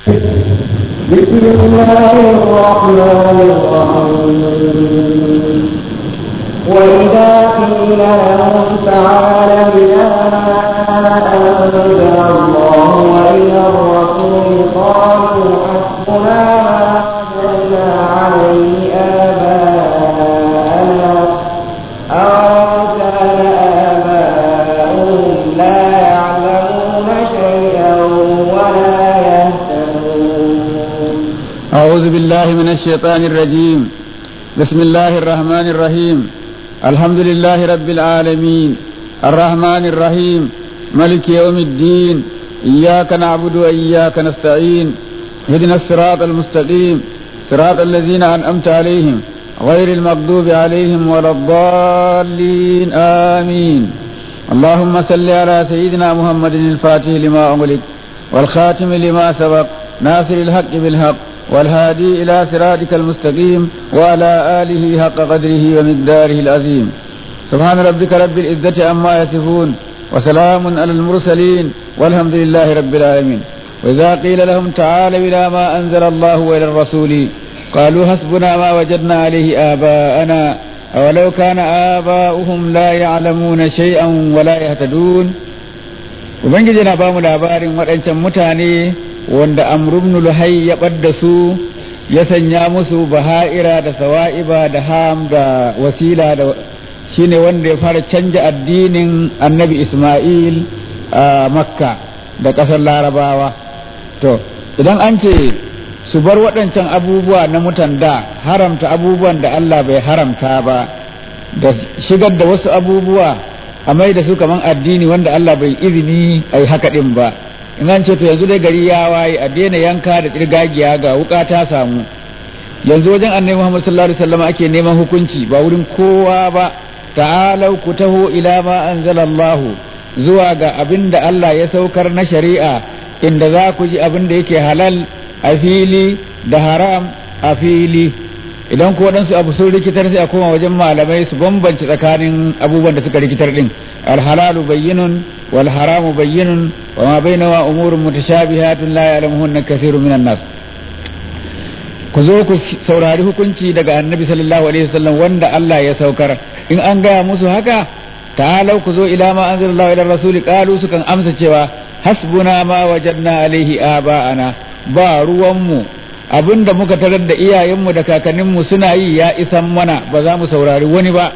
بسم الله الرحمن الرحيم وإذا قيل لهم تعالوا إلى ما أنزل الله وإلى الرسول قالوا حسبنا ما وجدنا عليه آباءنا أولو كان آباؤهم لا يعلمون شيئا ولا يهتدون أعوذ بالله من الشيطان الرجيم بسم الله الرحمن الرحيم الحمد لله رب العالمين الرحمن الرحيم ملك يوم الدين إياك نعبد وإياك نستعين اهدنا الصراط المستقيم صراط الذين أنعمت عليهم غير المغضوب عليهم ولا الضالين آمين اللهم صل على سيدنا محمد الفاتح لما أغلق والخاتم لما سبق ناصر الحق بالحق والهادي إلى صراطك المستقيم وعلى آله حق قدره ومقداره العظيم سبحان ربك رب العزة عما يصفون وسلام على المرسلين والحمد لله رب العالمين وإذا قيل لهم تعالوا إلى ما أنزل الله وإلى الرسول قالوا حسبنا ما وجدنا عليه آباءنا أولو كان آباؤهم لا يعلمون شيئا ولا يهتدون Ubangiji na bamu labarin waɗancan mutane wanda amrubnu luhai ya ɓadda su ya sanya musu baha'ira da sawa'iba da ham da wasila da shine wanda ya fara canja addinin annabi Ismail a makka da ƙasar larabawa to idan an ce su bar waɗancan abubuwa na mutan da haramta abubuwan da Allah bai haramta ba da shigar da wasu abubuwa a mai da su kaman addini wanda Allah bai izini a yi haka ɗin ba in an ce to yanzu dai gari ya waye a daina yanka da tsirgagiya ga wuka ta samu yanzu wajen annabi Muhammad sallallahu alaihi wasallam ake neman hukunci ba wurin kowa ba ta'alau ku taho ila ma anzalallahu zuwa ga abin da Allah ya saukar na shari'a inda za ku ji abin da yake halal a fili da haram a fili idan ko waɗansu abu sun rikitar sai a koma wajen malamai su bambance tsakanin abubuwan da suka rikitar din alhalalu bayyinun wal haramu bayyinun wa ma bainahu umurun mutashabihatun la ya'lamuhunna kathirun minan nas ku zo ku saurari hukunci daga annabi sallallahu alaihi wasallam wanda Allah ya saukar in an gaya musu haka ta'alau ku zo ila ma anzalallahu ila rasuli qalu sukan amsa cewa hasbuna ma wajadna alaihi aba'ana ba ruwanmu abinda muka tarar da iyayenmu da kakanninmu suna yi ya isan mana ba za mu saurari wani ba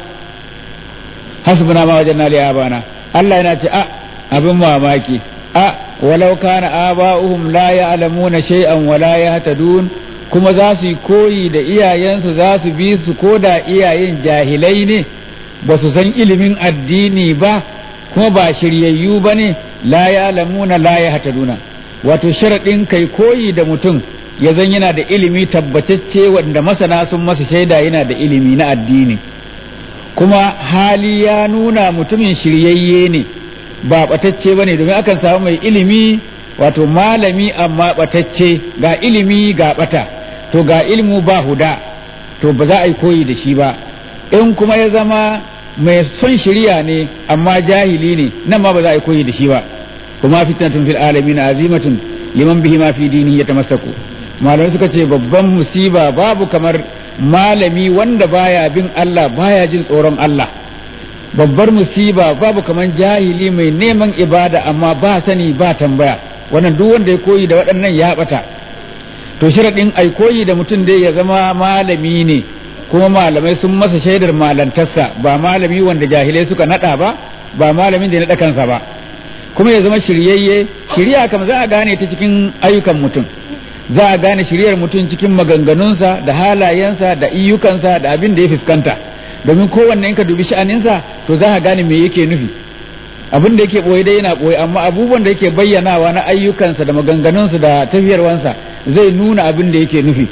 hasbuna ma wajadna alaihi aba'ana Allah yana ce a abin mamaki a walau kana aba'uhum la ya'lamuna shay'an wa la yahtadun kuma za su yi koyi da iyayensu za su bi su ko da iyayen jahilai ne ba su san ilimin addini ba kuma ba shiryayyu ba ne la ya lamuna la ya hataduna wato sharaɗin kai koyi da mutum ya zan yana da ilimi tabbatacce wanda masana sun masa shaida yana da ilimi na addini kuma hali ya nuna mutumin shiryayye ne ba ɓatacce ba ne domin akan samu mai ilimi wato malami amma ɓatacce ga ilimi ga ɓata to ga ilmu ba huda to ba za a yi koyi da shi ba in kuma ya zama mai son shirya ne amma jahili ne nan ma ba za a yi koyi da shi ba kuma fitnatun fil alamin azimatun liman bihi ma fi dinihi yatamassaku malamai suka ce babban musiba babu kamar malami wanda baya bin Allah baya jin tsoron Allah babbar musiba babu kamar jahili mai neman ibada amma ba sani ba tambaya wannan duk wanda ya koyi da waɗannan ya ɓata to sharaɗin ai koyi da mutum dai ya zama malami ne kuma malamai sun masa shaidar malantarsa ba malami wanda jahilai suka naɗa ba ba malamin da ya naɗa kansa ba kuma ya zama shiryayye shirya kam za a gane ta cikin ayyukan mutum za a gane shiryar mutum cikin maganganunsa da halayensa da iyukansa da abin da ya fuskanta domin kowanne in ka dubi sha'aninsa to za a gane me yake nufi abin da yake boye dai yana boye amma abubuwan da yake bayyanawa na ayyukansa da maganganunsa da tafiyarwansa zai nuna abin da yake nufi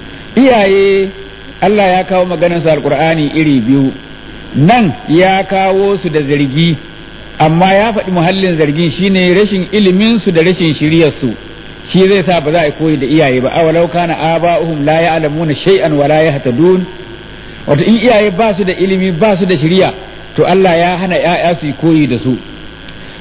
iyaye Allah ya kawo maganarsa alkur'ani iri biyu nan ya kawo su da zargi amma ya faɗi muhallin zargin shine rashin ilimin su da rashin shiryar su shi zai sa ba za a koyi da iyaye ba awalau kana aba'uhum la ya'lamuna shay'an wa la yahtadun wato in iyaye ba su da ilimi ba su da shiriya to Allah ya hana ‘ya'ya su koyi da su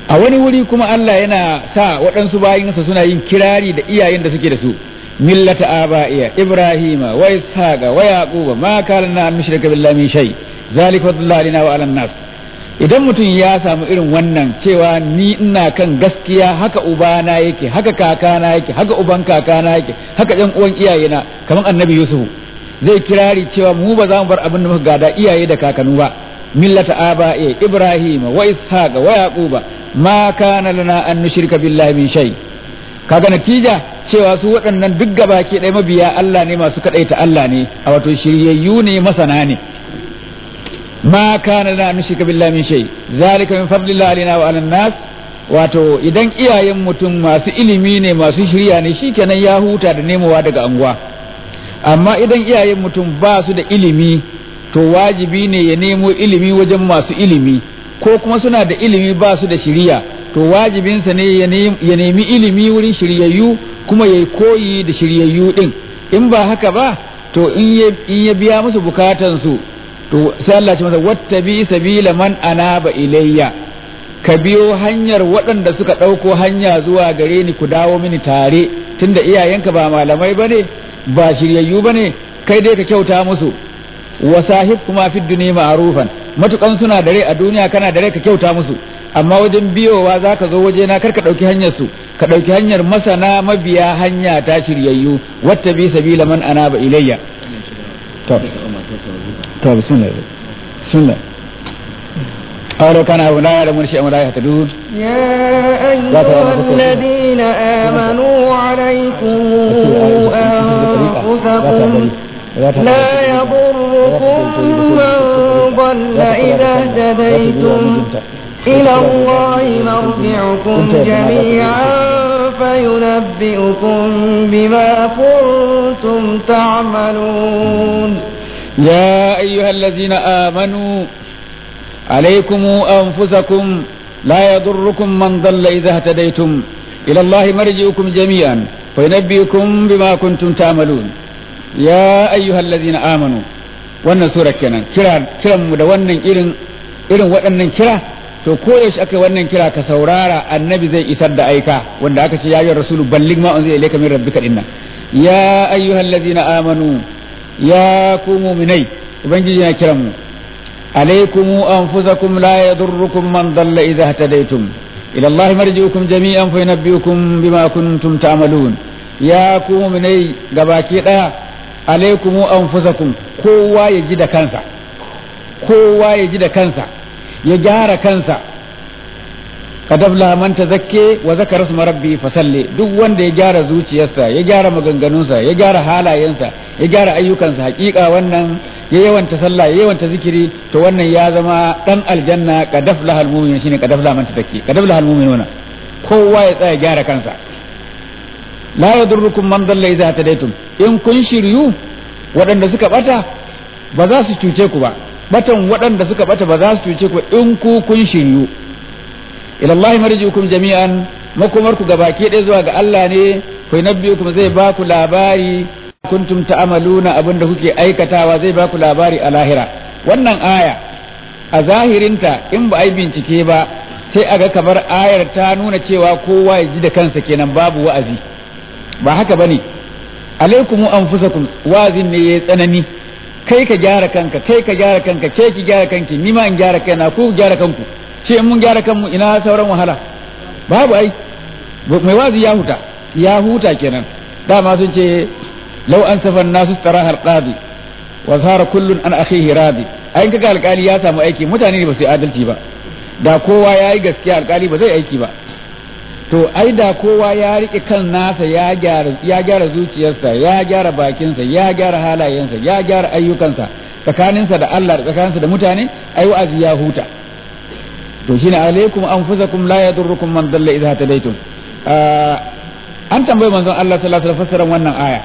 a wani wuri kuma Allah yana sa waɗansu bayinsa suna yin kirari da iyayen da suke da su millata aba'iya ibrahima wa ishaqa wa yaquba ma kana an mushrika billahi min shay zalika fadlullahi wa 'alan nas idan mutum ya samu irin wannan cewa ni ina kan gaskiya haka ubana yake haka kakana yake haka uban kakana yake haka ɗan uwan iyayena kamar annabi yusuf zai kirari cewa mu ba za mu bar abin da muka gada iyaye da kakanu ba millata aba'i ibrahim wa ishaq wa yaquba ma kana lana an nushrika billahi min shay kaga natija cewa su waɗannan duk gabaki ɗaya mabiya Allah ne masu kaɗaita Allah ne a wato shiryayyu ne masana ne ما كان لنا نشرك بالله من شيء ذلك من فضل الله علينا وعلى الناس wato idan iyayen mutum masu ilimi ne masu shirya ne shikenan ya huta da nemowa daga anguwa amma idan iyayen mutum ba su da ilimi to wajibi ne ya nemo ilimi wajen masu ilimi ko kuma suna da ilimi ba su da shirya to wajibinsa ne ya nemi ilimi wurin shiryayyu kuma ya koyi da shiryayyu din in ba haka ba to in ya biya musu bukatansu to sai Allah ce masa wattabi sabila man anaba ilayya ka biyo hanyar waɗanda suka ɗauko hanya zuwa gare ni ku dawo mini tare tunda iyayenka ba malamai bane ba shiryayyu bane kai dai ka kyauta musu wa sahib kuma fi dunya ma'rufan matukan suna da rai a duniya kana da rai ka kyauta musu amma wajen biyowa za ka zo waje na kar ka ɗauki hanyar su ka ɗauki hanyar masana mabiya hanya ta shiryayyu wattabi sabila man anaba ilayya to طيب بسم الله بسم الله قالوا كان أبو لا يعلمون شيئا ولا يهتدون يا أيها الذين آمنوا عليكم أنفسكم لا يضركم من ضل إذا اهتديتم إلى الله مرجعكم جميعا فينبئكم بما كنتم تعملون يا أيها الذين آمنوا عليكم أنفسكم لا يضركم من ضل إذا اهتديتم إلى الله مرجعكم جميعا فينبئكم بما كنتم تعملون يا أيها الذين آمنوا wannan sura kenan kira kiran mu da wannan irin irin waɗannan kira to ko yaushe aka wannan kira ka saurara annabi zai isar da aika wanda aka ce ya yi rasulu ballig ma unzila ilayka min rabbika dinnan ya ayyuhallazina amanu ya ku muminai ubangiji na kiran mu alaikum anfusakum la yadurrukum man dalla idza hadaytum ila allahi marji'ukum jami'an fa yunabbi'ukum bima kuntum ta'malun ya ku muminai gabaki daya alaikum anfusakum kowa ya ji da kansa kowa ya ji da kansa ya gyara kansa kadabla man tazakke wa zakara isma rabbi fasalli duk wanda ya gyara zuciyarsa ya gyara maganganunsa ya gyara halayensa ya gyara ayyukansa hakika wannan ya yawanta sallah ya yawanta zikiri to wannan ya zama dan aljanna kadafla hal mu'min shine kadafla man tazakke kadafla hal mu'minuna kowa ya tsaya gyara kansa la yadurrukum man dalla idza tadaytum in kun shiryu waɗanda suka bata ba za su cuce ku ba batan waɗanda suka bata ba za su cuce ku in ku kun shiryu ila Allah marji'ukum jami'an makomar ku gabaki ɗaya zuwa ga Allah ne ku nabbiukum zai ba ku labari kuntum ta'amaluna abinda kuke aikatawa zai ba ku labari a lahira wannan aya a zahirinta in ba ai bincike ba sai aga kamar ayar ta nuna cewa kowa ya ji da kansa kenan babu wa'azi ba haka bane alaikum anfusakum wa'azin ne yayi tsanani kai ka gyara kanka kai ka gyara kanka ke ki gyara kanki ni ma in gyara kaina ku gyara kanku ce in mun gyara kanmu ina sauran wahala babu ai mai wazi ya huta ya huta kenan dama sun ce lau an safan nasu tsarahar ɗabi wa zahara kullun an akhihi radi ai kaga alkali ya samu aiki mutane ne ba su yi adalci ba da kowa ya yi gaskiya alkali ba zai aiki ba to ai da kowa ya riƙe kan nasa ya gyara ya gyara zuciyarsa ya gyara bakinsa ya gyara halayensa ya gyara ayyukansa tsakaninsa da Allah da tsakaninsa da mutane ai wa'azi ya huta to shine alaikum anfusakum la yadurrukum man dalla idha tadaytum an tambayi manzon Allah sallallahu alaihi wasallam wannan aya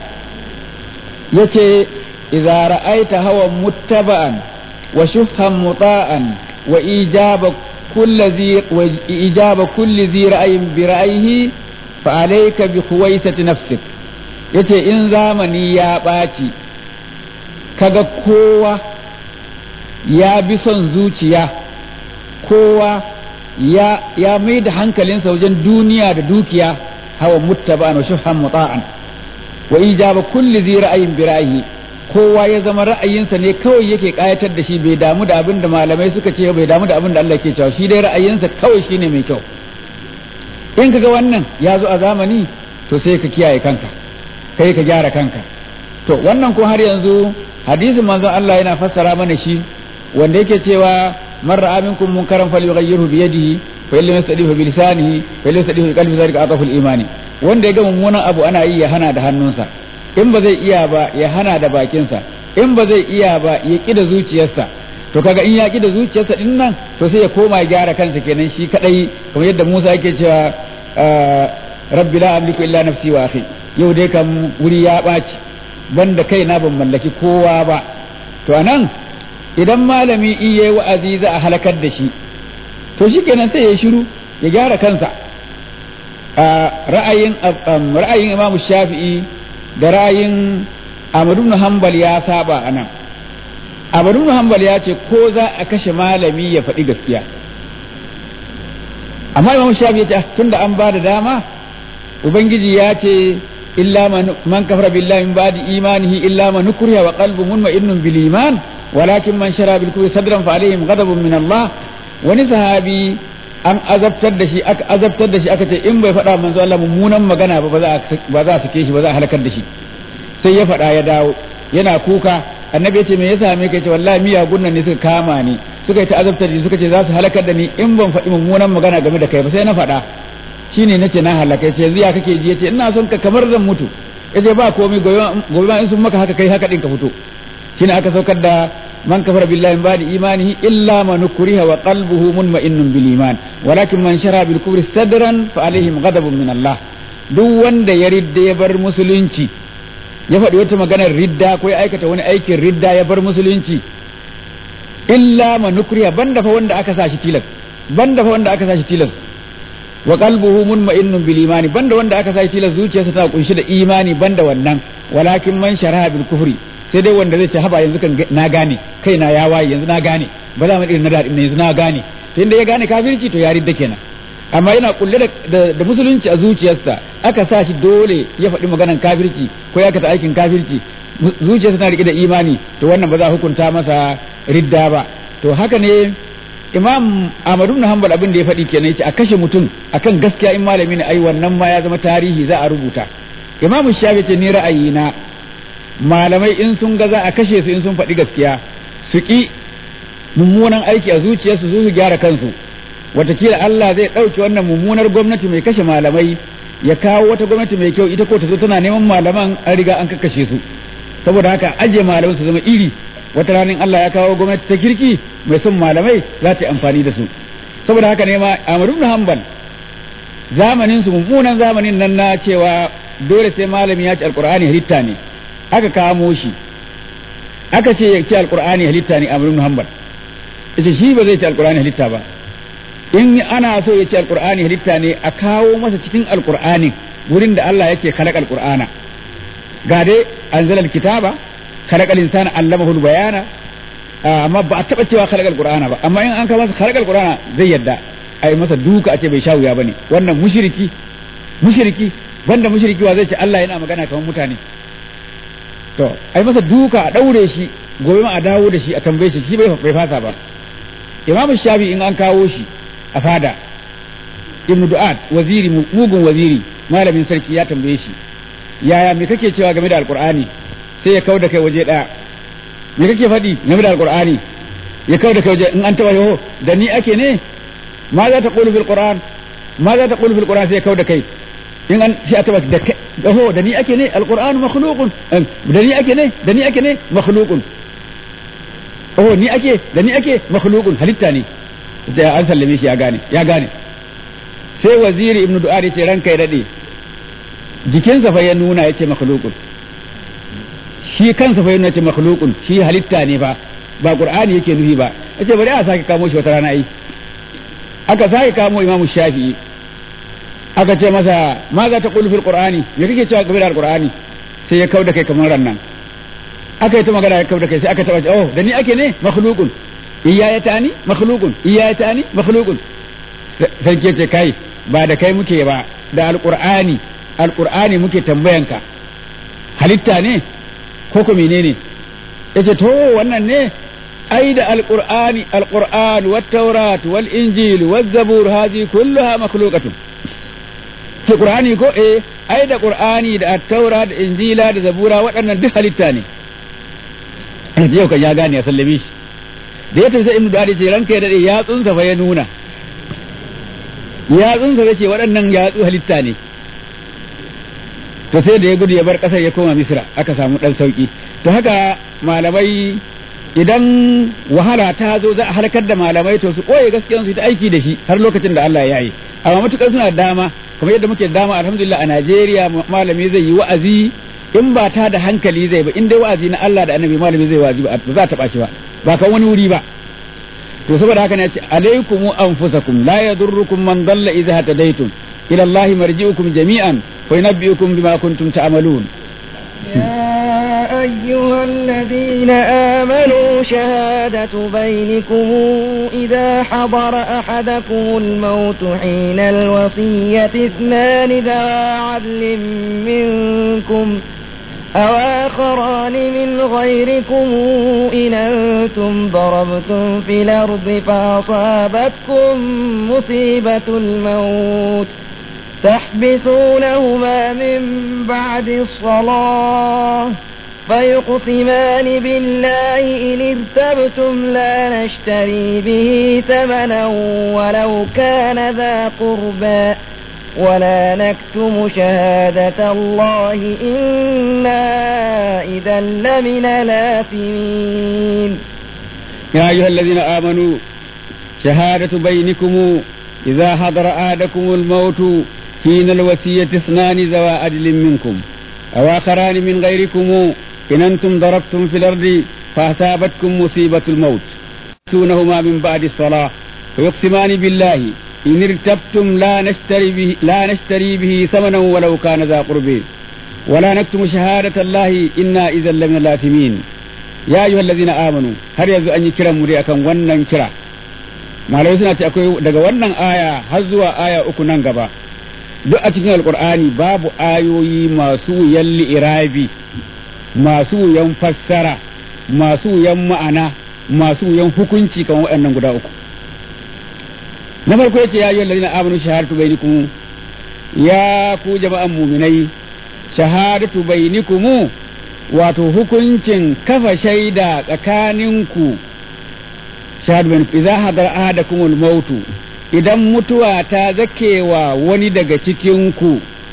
yace idza ra'aita hawan muttaba'an wa shufhan muta'an wa ijaba kulli zi wa ijaba kulli zi ra'ayin bi ra'ayihi fa alayka bi khuwaisati nafsik yace in zamani ya ɓaci kaga kowa ya bi son zuciya kowa ya ya mai da hankalinsa wajen duniya da dukiya hawa muttaba'an wa shuhan muta'an wa ijaba kulli zi ra'ayin bi ra'ayi kowa ya zama ra'ayinsa ne kawai yake kayatar da shi bai damu da abin da malamai suka ce bai damu da abin da Allah ke cewa shi dai ra'ayinsa kawai shine mai kyau in kaga wannan ya zo a zamani to sai ka kiyaye kanka kai ka gyara kanka to wannan ko har yanzu hadisin manzon Allah yana fassara mana shi wanda yake cewa man ra'a minkum munkaran falyughayyirhu bi yadihi fa illam yastadi bi lisanihi fa illam yastadi bi qalbi zalika atafu al-imani wanda ya ga mummunan abu ana yi ya hana da hannunsa in ba zai iya ba ya hana da bakinsa in ba zai iya ba ya ƙi da zuciyarsa to kaga in ya ƙi da zuciyarsa din nan to sai ya koma ya gyara kansa kenan shi kadai kamar yadda Musa yake cewa rabbi la amliku illa nafsi wa akhi yau dai kam wuri ya ɓaci banda kai na ban mallaki kowa ba to anan idan malami iya wa'azi za a halakar da shi to shikenan sai ya shiru ya gyara kansa ra'ayin ra'ayin Imam Shafi'i da ra'ayin Ahmadu ibn Hanbal ya saba a nan. Ahmadu ibn Hanbal ya ce ko za a kashe malami ya faɗi gaskiya. Amma Imam Shafi ya ce tunda an ba da dama Ubangiji ya ce illa man kafara billahi min ba'di imanihi illa man nukriha wa qalbuhu mutma'innun bil iman walakin man shara bil kufri sadran fa alaihim ghadabun min Allah wani sahabi an azabtar da shi aka azabtar da shi aka ce in bai faɗa manzo Allah mummunan magana ba ba za a sake shi ba za a halakar da shi sai ya faɗa ya dawo yana kuka annabi ya ce me ya same ka ce wallahi miyagun nan ne suka kama ni suka yi ta azabtar da suka ce za su halakar da ni in ban faɗi mummunan magana game da kai ba sai na faɗa shine nace na halaka ce yanzu ya kake ji yace ina son ka kamar zan mutu yace ba komai gobe ma in sun maka haka kai haka din ka fito shine aka saukar da من كفر بالله من بعد إيمانه إلا من كره وقلبه مطمئن بالإيمان ولكن من شرع بالكفر صدرا فعليهم غضب من الله duk wanda ya ridda ya bar musulunci ya faɗi wata maganar ridda ko ya aikata wani aikin ridda ya bar musulunci illa manukriya banda fa wanda aka sa shi tilas banda fa wanda aka sa shi tilas wa qalbuhu munma'innun bil imani banda wanda aka sa shi tilas zuciyarsa ta kunshi da imani banda wannan walakin man sharaha bil kufri sai dai wanda zai ce haba yanzu kan na gane kai na ya waye yanzu na gane ba za mu irin na da yanzu na gane to inda ya gane kafirci to ya ridda kenan amma yana kulle da musulunci a zuciyarsa aka sa shi dole ya faɗi maganan kafirci ko ya kata aikin kafirci zuciyarsa tana rike da imani to wannan ba za a hukunta masa ridda ba to haka ne imam Ahmadu bin Hanbal abin da ya faɗi kenan yace a kashe mutum akan gaskiya in malami ne ai wannan ma ya zama tarihi za a rubuta imam Shafi ce ni ra'ayina malamai in sun ga za a kashe su in sun faɗi gaskiya su ƙi mummunan aiki a zuciyarsu su su gyara kansu watakila Allah zai ɗauki wannan mummunar gwamnati mai kashe malamai ya kawo wata gwamnati mai kyau ita ko ta zo tana neman malaman an riga an kakkashe su saboda haka ajiye malamai su zama iri wata ranar Allah ya kawo gwamnati ta kirki mai son malamai za ta yi amfani da su saboda haka ne ma Ahmad ibn Hanbal zamanin su mummunan zamanin nan na cewa dole sai malami ya ci alqur'ani halitta ne aka kamo shi aka ce ya ci alqur'ani halitta ne Ahmad ibn Hanbal yace shi ba zai ci alqur'ani halitta ba in ana so ya ci alqur'ani halitta ne a kawo masa cikin alqur'ani wurin da Allah yake khalaqa alqur'ana ga dai anzala alkitaba khalaqa al-insana allamahu al-bayana amma ba a taba cewa khalaqa alqur'ana ba amma in an kawo masa khalaqa alqur'ana zai yadda ai masa duka a ce bai sha wuya bane wannan mushriki mushriki banda mushriki wa zai ce Allah yana magana kamar mutane to ai masa duka a daure shi gobe ma a dawo da shi a tambaye shi shi bai fasa ba imam shafi in an kawo shi a fada ibn du'ad waziri mugun waziri malamin sarki ya tambaye shi yaya me kake cewa game da alqur'ani sai ya kau da kai waje daya me kake faɗi game da alqur'ani ya kau da kai waje in an taba yo da ni ake ne ma za ta qulu fil qur'an ma za ta qulu fil qur'an sai ya kau da kai in an sai a taba da kai ho da ni ake ne alqur'anu makhluqun da ni ake ne da ni ake ne makhluqun oh ni ake da ni ake makhluqun halitta ne sai an sallame shi ya gane ya gane sai waziri ibnu du'ari ce ranka ya dade jikinsa fa ya nuna yace makhluqun shi kansa fa ya nuna yace makhluqun shi halitta ne ba ba qur'ani yake nufi ba yace bari a sake kamo shi wata rana ai aka sake kamo imamu shafi'i aka ce masa ma za ta qulu fil qur'ani me kake cewa game da alqur'ani sai ya kauda kai kamar rannan aka yi ta magana ya kauda kai sai aka taba oh da ni ake ne makhluqun iyaya tani makhluqun iyaya tani makhluqun sarki ce kai ba da kai muke ba da alqur'ani alqur'ani muke tambayanka halitta ne ko ko menene yace to wannan ne ai da alqur'ani alqur'an wat tawrat wal injil waz zabur hadi kulluha makhluqatun ce qur'ani ko eh ai da qur'ani da at-taura da injila da zabura waɗannan duk halitta ne yau kan ya gane ya sallame shi da ya tafi sai ibnu dadi ce ranka ya dade yatsunsa fa ya nuna yatsunsa ya ce waɗannan yatsu halitta ne to sai da ya gudu ya bar ƙasar ya koma misra aka samu ɗan sauƙi to haka malamai idan wahala ta zo za a halakar da malamai to su ɓoye gaskiyan su ta aiki da shi har lokacin da Allah ya yi amma matukar suna dama kamar yadda muke dama alhamdulillah a Najeriya malami zai yi wa'azi in ba ta da hankali zai ba in dai wa'azi na Allah da annabi malami zai wa'azi ba za ta ɓaci ba ba kan wani wuri ba to saboda haka ne ce alaikum anfusakum la yadurrukum man dalla idza hatadaytum ila Allah marji'ukum jami'an fa yunabbi'ukum bima kuntum ta'malun يا أيها الذين آمنوا شهادة بينكم إذا حضر أحدكم الموت حين الوصية اثنان ذوى عدل منكم أو آخران من غيركم إن أنتم ضربتم في الأرض فأصابتكم مصيبة الموت تحبسونهما من بعد الصلاة فيقسمان بالله إن ارتبتم لا نشتري به ثمنا ولو كان ذا قربى ولا نكتم شهادة الله إنا إذا لمن الآثمين يا أيها الذين آمنوا شهادة بينكم إذا حضر أحدكم الموت حين الوصية اثنان ذوى عدل منكم أو آخران من غيركم إن أنتم ضربتم في الأرض فأصابتكم مصيبة الموت تونهما من بعد الصلاة ويقسمان بالله إن ارتبتم لا نشتري به لا نشتري به ثمنا ولو كان ذا قرب ولا نكتم شهادة الله إنا إذا لمن الآثمين يا أيها الذين آمنوا هل يزو أن يكرا مريئا كان ونن كرا malamai suna ce akwai daga wannan aya har zuwa aya uku nan gaba duk a cikin alkur'ani babu ayoyi masu wuyan li'irabi masu wuyan fassara masu wuyan ma'ana masu wuyan hukunci kan waɗannan guda uku na farko yace ya ayyuhal ladina amanu shahadatu bainakum ya ku jama'an mu'minai shahadatu bainakum wato hukuncin kafa shaida tsakaninku shahadu bainakum idza hadara ahadakumul mautu idan mutuwa ta zakewa wani daga cikinku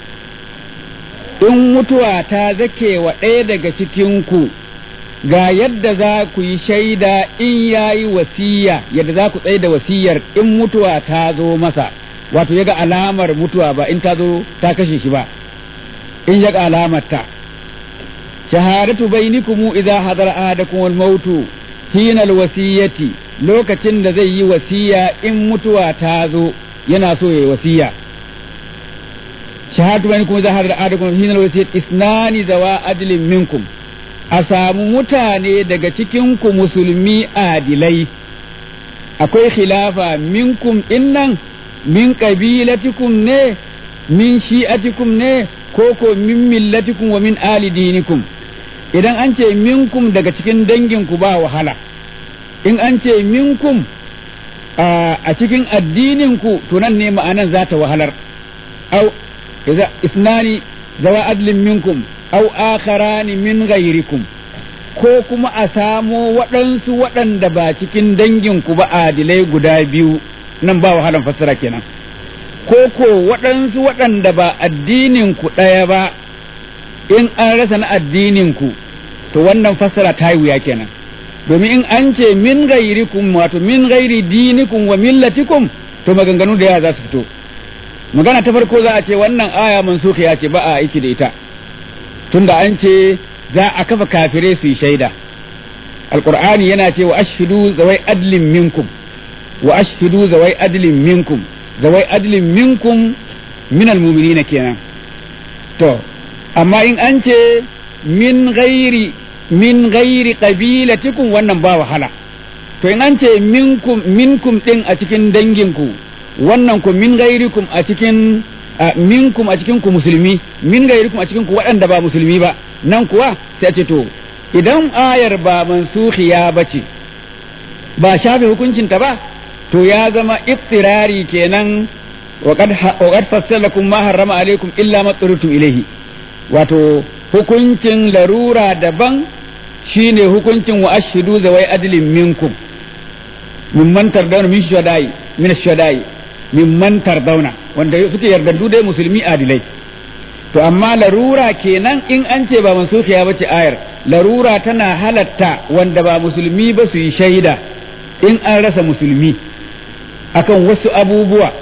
in mutuwa ta zakewa ɗaya daga cikinku ga yadda za ku yi shaida in ya yi wasiya yadda za ku tsaye da wasiyar in mutuwa ta zo masa wato ya ga alamar mutuwa ba in ta zo ta kashe shi ba in ya ga alamar ta shahadatu bainikumu idza hadara ahadakum al-mautu hina al-wasiyati lokacin da zai yi wasiya in mutuwa ta zo yana so ya yi wasiya shahadu bani kuma zahar da adakum hinal wasiyat isnani zawa adlin minkum a samu mutane daga cikin ku musulmi adilai akwai khilafa minkum innan min qabilatikum ne min shi'atikum ne ko ko min millatikum wa min ali dinikum idan an ce minkum daga cikin danginku ba wahala in an ce minkum a cikin addininku to nan ne ma'anan za ta wahalar au idza isnani zawa adlin minkum au akharani min ghairikum ko kuma a samo waɗansu waɗanda ba cikin danginku ba adilai guda biyu nan ba wahalan fassara kenan ko ko waɗansu waɗanda ba addininku ɗaya ba in an rasa na addininku to wannan fassara ta yi wuya kenan domin in an ce min gairikum wato min gairi dinikum wa millatikum to maganganu da yawa za su fito magana ta farko za a ce wannan aya mansuka ya ce ba a aiki da ita tunda an ce za a kafa kafire su yi shaida alqur'ani yana ce wa ashhidu zawai adlin minkum wa ashhidu zawai adlin minkum zawai adlin minkum min almu'minina kenan to amma in an ce min gairi min gairi qabilatikum wannan ba wahala to in an ce minkum minkum din a cikin danginku wannan ku min gairikum a cikin minkum a cikin ku musulmi min gairikum a cikin ku waɗanda ba musulmi ba nan kuwa sai ce to idan ayar ba mansukhiya bace ba shafe hukuncinta ba to ya zama iftirari kenan wa qad fassalakum ma harrama alaikum illa ma ilayhi wato hukuncin larura daban shine hukuncin wa ashhidu zawai adlin minkum mimman tardawna min shuhada'i min shuhada'i mimman tardawna wanda suke yardaddu dai musulmi adilai to amma larura kenan in an ce ba mansukhiya bace ayar larura tana halatta wanda ba musulmi ba su yi shaida in an rasa musulmi akan wasu abubuwa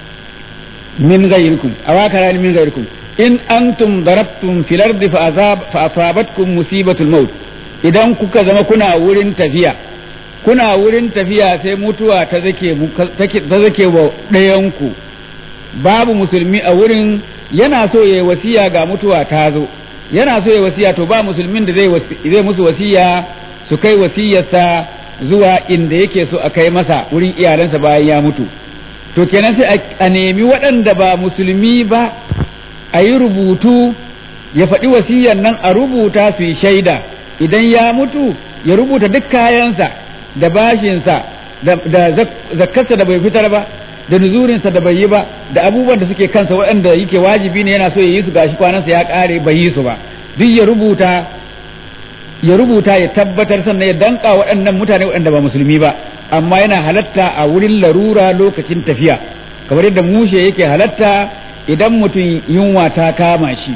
min ghayrikum awakara min ghayrikum in antum darabtum fil ardi fa asabatkum musibatul maut idan kuka zama kuna wurin tafiya kuna wurin tafiya sai mutuwa ta zake ta zake wa ɗayanku babu musulmi a wurin yana so ya wasiya ga mutuwa ta zo yana so ya wasiya to ba musulmin da zai musu wasiya su kai wasiyarsa zuwa inda yake so a kai masa wurin iyalansa bayan ya mutu to kenan sai a nemi waɗanda ba musulmi ba a yi rubutu ya faɗi wasiyar nan a rubuta su yi shaida idan ya mutu ya rubuta duk kayansa da bashinsa da zakkarsa da bai fitar ba da nuzurinsa da bai yi ba da abubuwan da suke kansa waɗanda yake wajibi ne yana so ya yi su gashi kwanansa ya ƙare bai yi su ba duk ya rubuta ya rubuta ya tabbatar sannan ya danka waɗannan mutane waɗanda ba musulmi ba amma yana halatta a wurin larura lokacin tafiya kamar yadda mushe yake halatta idan mutum yunwa ta kama shi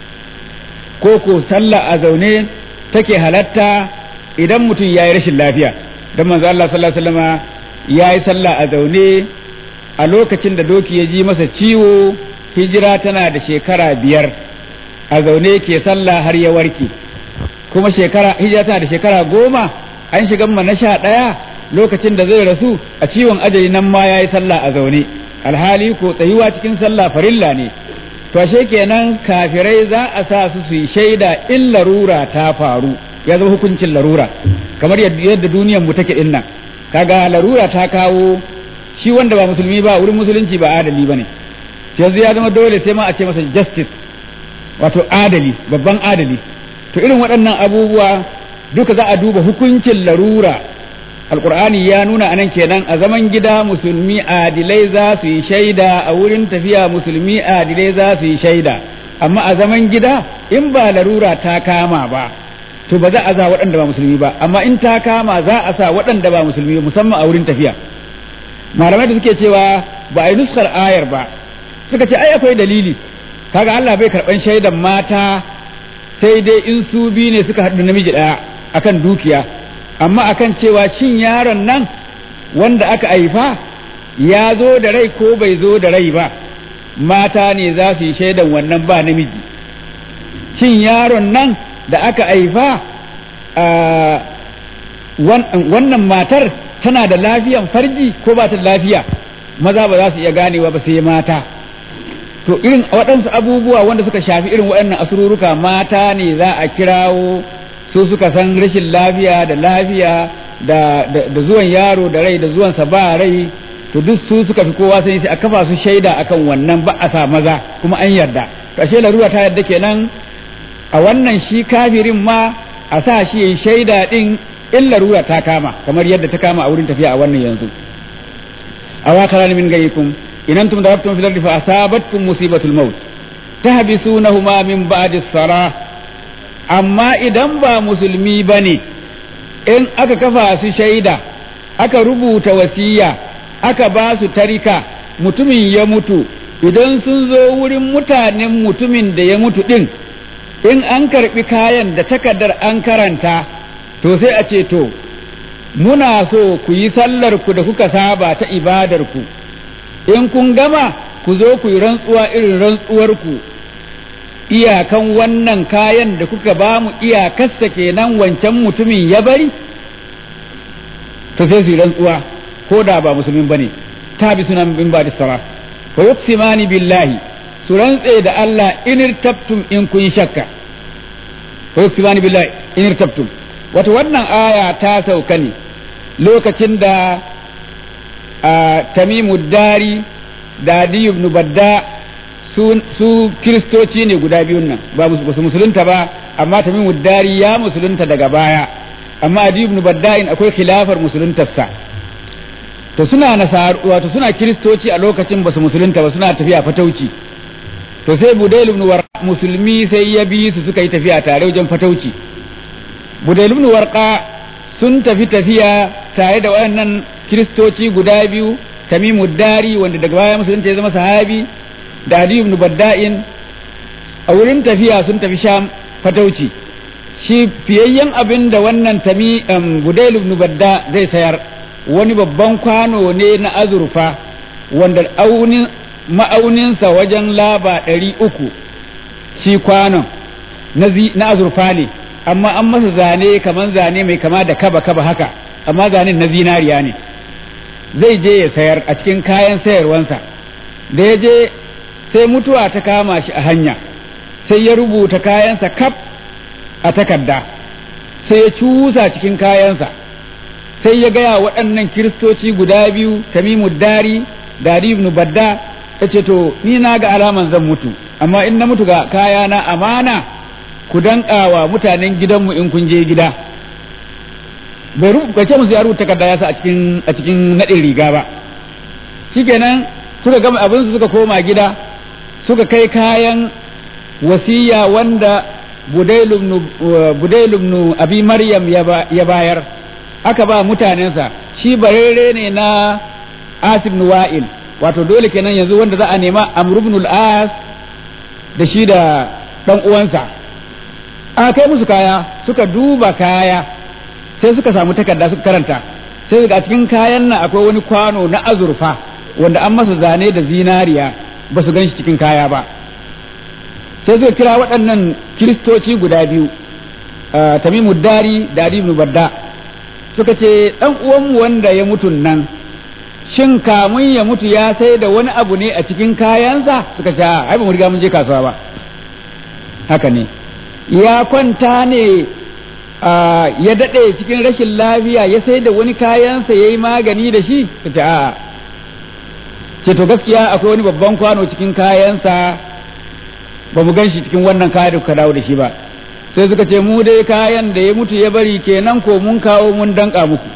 ko ko sallah a zaune take halatta idan mutum ya yi rashin lafiya don manzo Allah sallallahu alaihi wasallama ya yi sallah a zaune a lokacin da doki ya ji masa ciwo hijira tana da shekara biyar a zaune ke sallah har ya warke kuma shekara hijira tana da shekara goma an shiga ma na sha ɗaya lokacin da zai rasu a ciwon ajali nan ma ya yi sallah a zaune alhali ko tsayuwa cikin sallah farilla ne to ashe kenan kafirai za a sa su su yi shaida in larura ta faru ya zama hukuncin larura kamar yadda duniyar mu take din nan kaga larura ta kawo shi wanda ba musulmi ba wurin musulunci ba adali bane yanzu ya zama dole sai ma a ce masa justice wato adali babban adali to irin waɗannan abubuwa duka za a duba hukuncin larura alkur'ani ya nuna anan kenan a zaman gida musulmi adilai za su yi shaida a wurin tafiya musulmi adilai za su yi shaida amma a zaman gida in ba larura ta kama ba to ba za a za waɗanda ba musulmi ba amma in ta kama za a sa waɗanda ba musulmi musamman a wurin tafiya malamai da suke cewa ba a yi nuskar ayar ba suka ce ai akwai dalili kaga Allah bai karɓan shaidan mata sai dai in su biyu ne suka haɗu namiji ɗaya akan dukiya amma akan cewa cin yaron nan wanda aka haifa ya zo da rai ko bai zo da rai ba mata ne za su yi shaidan wannan ba namiji cin yaron nan da aka haifa wannan matar tana da lafiyan farji ko ba ta da lafiya maza ba za su iya ganewa ba sai mata to irin waɗansu abubuwa wanda suka shafi irin waɗannan asururuka mata ne za a kirawo su suka san rashin lafiya da lafiya da, da, zuwan yaro da rai da zuwansa ba rai to duk su suka fi kowa sai sai a kafa su shaida akan wannan ba a sa maza kuma an yarda to ashe larura ta yarda kenan a wannan shi kafirin ma a sa shi yayi shaida din in larura ta kama kamar yadda ta kama a wurin tafiya a wannan yanzu awakaran min gayyikum in antum darabtum fil ardi fa asabatkum musibatul maut tahbisunahuma min ba'di salah amma idan ba musulmi bane in aka kafa su shaida aka rubuta wasiya aka ba su tarika mutumin ya mutu idan sun zo wurin mutanen mutumin da ya mutu din in an karbi kayan da takardar an karanta to sai a ce to muna so ku yi sallar ku da kuka saba ta ibadar ku in kun gama ku zo ku yi rantsuwa irin rantsuwar ku iyakan wannan kayan da kuka ba mu iyakarsa kenan wancan mutumin ya bari to sai su yi rantsuwa ko da ba musulmin bane ta bi sunan bin ba da sara wa yuqsimani billahi su rantse da Allah in irtabtum in kun shakka wa yuqsimani billahi in irtabtum wato wannan aya ta sauka ne lokacin da tamimu dari da adi ibn badda su kiristoci ne guda biyun nan ba su musulunta ba amma tamimu dari ya musulunta daga baya amma adi ibn badda'in akwai khilafar musuluntarsa to suna nasar wato suna kiristoci a lokacin ba su musulunta ba suna tafiya fatauci to sai budail ibn warqa musulmi sai ya bi su suka yi tafiya tare wajen fatauci budail ibn warqa sun tafi tafiya tare da wayannan kiristoci guda biyu tamimu dari wanda daga baya musulunta ya zama sahabi da adi ibn badda'in a wurin tafiya sun tafi sham fatauci shi fiyayyen abin da wannan tami budail ibn badda zai sayar wani babban kwano ne na azurfa wanda ma'auninsa wajen laba ɗari uku shi kwanon na azurfa ne amma an masa zane kamar zane mai kama da kaba kaba haka amma zanen na zinariya ne zai je ya sayar a cikin kayan sayarwansa da ya je sai mutuwa ta kama shi a hanya sai ya rubuta kayansa kaf a takarda sai ya cusa cikin kayansa sai ya gaya waɗannan kiristoci guda biyu tamimu dari da ibn badda ya ce to ni na ga alaman zan mutu amma in na mutu ga kayana amana ku danƙawa mutanen gidanmu in kun je gida bai ce musu ya rubuta takarda ya sa a cikin a cikin naɗin riga ba shikenan suka gama abin su suka koma gida suka kai kayan wasiya wanda budailum abi maryam ya bayar aka ba mutanensa shi barere ne na asib wa'il wato dole kenan yanzu wanda za a nema amr ibn al-as da shi da dan uwansa aka kai musu kaya suka duba kaya sai suka samu takarda suka karanta sai a cikin kayan nan akwai wani kwano na azurfa wanda an masa zane da zinariya ba su gan shi cikin kaya ba sai suka kira waɗannan kiristoci guda biyu tamimu dari da adi ibn badda suka ce ɗan uwanmu wanda ya mutu nan shin kamun ya mutu ya sai da wani abu ne a cikin kayansa suka ce ai ba mu riga mun je kasuwa ba haka ne ya kwanta ne ya daɗe cikin rashin lafiya ya sai da wani kayansa ya yi magani da shi suka ce a'a ce to gaskiya akwai wani babban kwano cikin kayansa ba mu gan shi cikin wannan kaya da kuka dawo da shi ba sai suka ce mu dai kayan da ya mutu ya bari kenan ko mun kawo mun danka muku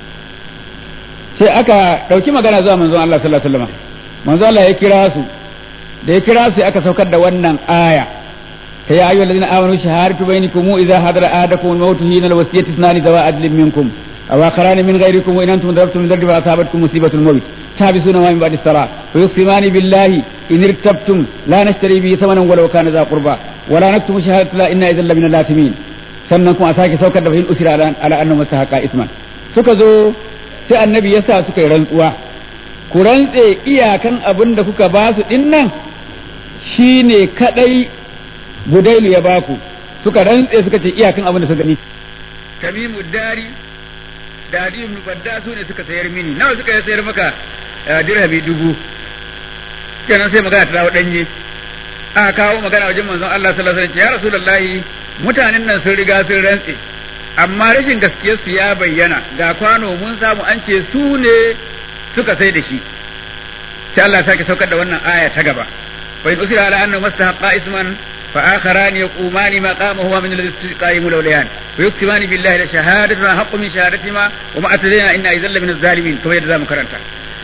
sai aka ɗauki magana zuwa manzon Allah sallallahu alaihi wasallam manzon Allah ya kira su da ya kira su aka saukar da wannan aya ta ya ayyuhal ladina amanu shahadatu bainakum idza hadara ahadakum al-maut hina al-wasiyati ithnani zawa adlin minkum aw akharan min ghayrikum wa in antum darabtum min darbi fa asabatkum musibatul maut تحبسون ما من بعد الصلاة ويقسمان بالله إن ارتبتم لا نشتري به ثمنا ولو كان ذا قربى ولا نكتم شهادة لا إنا إذا لمن الآثمين sannan kuma a sake saukar da fahim usira ala annahu masahaqa isman suka zo sai annabi ya sa suka yi rantsuwa ku rantse iyakan abin da kuka ba su din nan shine kadai budailu ya baku suka rantse suka ce iyakan abin da suka gani tamimu dari da adi ibn badda su ne suka sayar mini nawa suka sayar maka dirhami dubu kenan sai magana ta dawo danye aka kawo magana wajen manzon Allah sallallahu alaihi wasallam ya rasulullahi mutanen nan sun riga sun rantse amma rashin gaskiyar su ya bayyana ga kwano mun samu an ce su ne suka sai da shi sai Allah sake saukar da wannan aya ta gaba fa in usira ala annahu mastahaqqa isman فآخران يقومان مقامهما من الذي استقائم الأوليان ويكتمان بالله لشهادتنا حق من شهادتهما وما أتدينا إنا إذا من الظالمين كما يجزى مكرنتا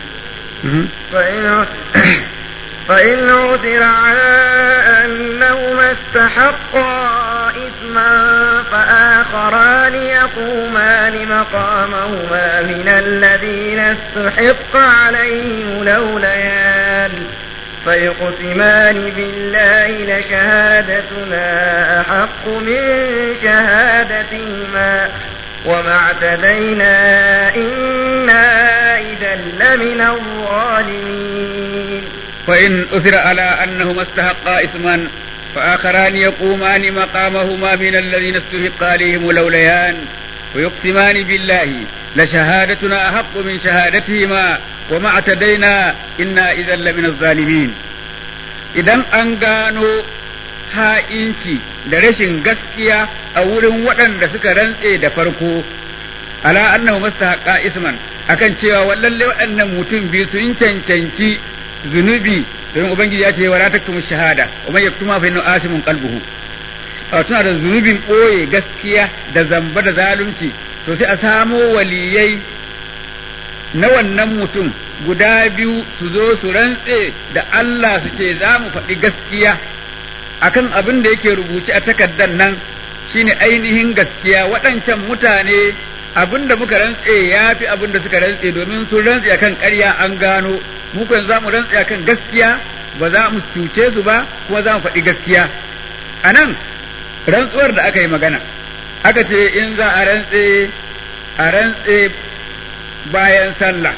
فإن فإن عثر على أنهما استحقا إثما فآخران يقومان مقامهما من الذين استحق عليهم الأوليان فيقسمان بالله لشهادتنا أحق من شهادتهما وما اعتدينا إنا إذا لمن الظالمين فإن أثر على أنهما استحقا إثما فآخران يقومان مقامهما من الذين استحق عليهم الأوليان ويقسمان بالله لشهادتنا أحق من شهادتهما وما اعتدينا إنا إذا لمن الظالمين idan an gano ha'inci da rashin gaskiya a wurin waɗanda suka rantse da farko ala annahu mastahaqqa isman akan cewa lalle waɗannan mutum biyu sun cancanci zunubi don ubangiji ya ce wa la taktumu shahada wa man yaktuma fa innahu asimun qalbuhu tuna da zunubin ɓoye gaskiya da zamba da zalunci to sai a samo waliyai na wannan mutum guda biyu su zo su rantse da Allah su ce za mu faɗi gaskiya akan abin da yake rubuce a takardar nan shine ainihin gaskiya waɗancan mutane abin da muka rantse ya fi abin da suka rantse domin sun rantse akan ƙarya an gano mu kan za mu rantse akan gaskiya ba za mu cuce su ba kuma za mu faɗi gaskiya a nan rantsuwar da aka yi magana aka ce in za a rantse a rantse bayan sallah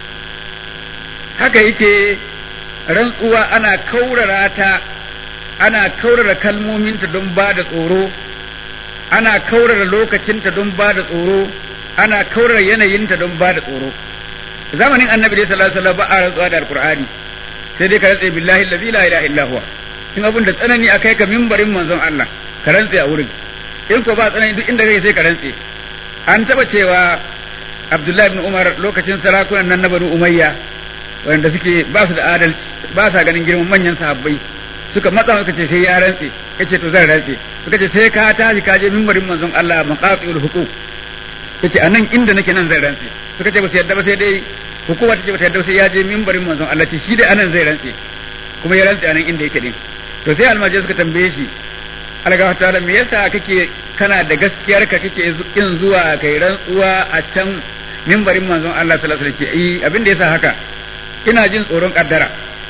haka yake rantsuwa ana kaurara ta ana kaurara kalmominta don ba da tsoro ana kaurara lokacinta don ba da tsoro ana kaurara yanayinta don ba da tsoro zamanin annabi dai sallallahu alaihi wasallam ba a rantsuwa da alqur'ani sai dai ka rantse billahi allazi la ilaha illa huwa in abin da tsanani akai ka mimbarin manzon Allah ka rantse a wurin in ko ba tsanani duk inda kai sai ka rantse an taba cewa Abdullahi ibn Umar lokacin sarakunan nan na Banu Umayya wanda suke ba su da adalci ba sa ganin girman manyan sahabbai suka matsa suka ce sai ya rantse yace to zan rantse suka ce sai ka tashi ka je mimbarin manzon Allah maqatul huquq yace anan inda nake nan zan rantse suka ce ba su yadda ba sai dai hukuma tace ba ta yadda sai ya je mimbarin manzon Allah ce shi dai anan zai rantse kuma ya rantse anan inda yake din to sai almajiri suka tambaye shi alga ta me yasa kake kana da gaskiyar ka kake in zuwa kai rantsuwa a can mimbarin manzon Allah sallallahu alaihi wasallam ce abin da yasa haka ina jin tsoron kaddara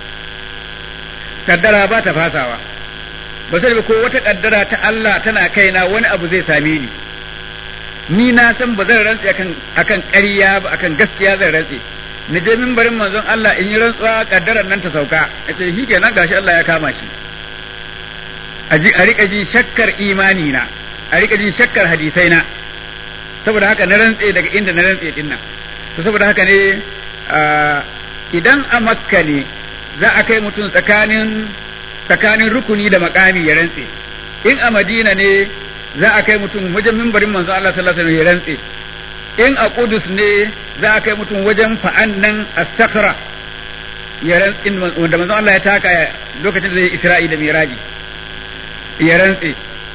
kaddara ba ta fasawa ba sai ko wata kaddara ta Allah tana kaina wani abu zai same ni ni na san ba zan rantse akan akan ƙarya ba akan gaskiya zan rantse na je mimbarin manzon Allah in yi rantsuwa kaddarar nan ta sauka yace shi kenan gashi Allah ya kama shi a rika jin shakkar imani na a rika jin shakkar hadisai na saboda haka na rantse daga inda na rantse din nan to saboda haka ne idan a makka ne za a kai mutum tsakanin tsakanin rukuni da makami ya rantse in a madina ne za a kai mutum wajen mimbarin manzo Allah sallallahu alaihi wasallam ya rantse in a Qudus ne za a kai mutum wajen fa'an nan as-sakra ya rantse wanda manzo Allah ya taka lokacin da zai Isra'i da Miraji ya rantse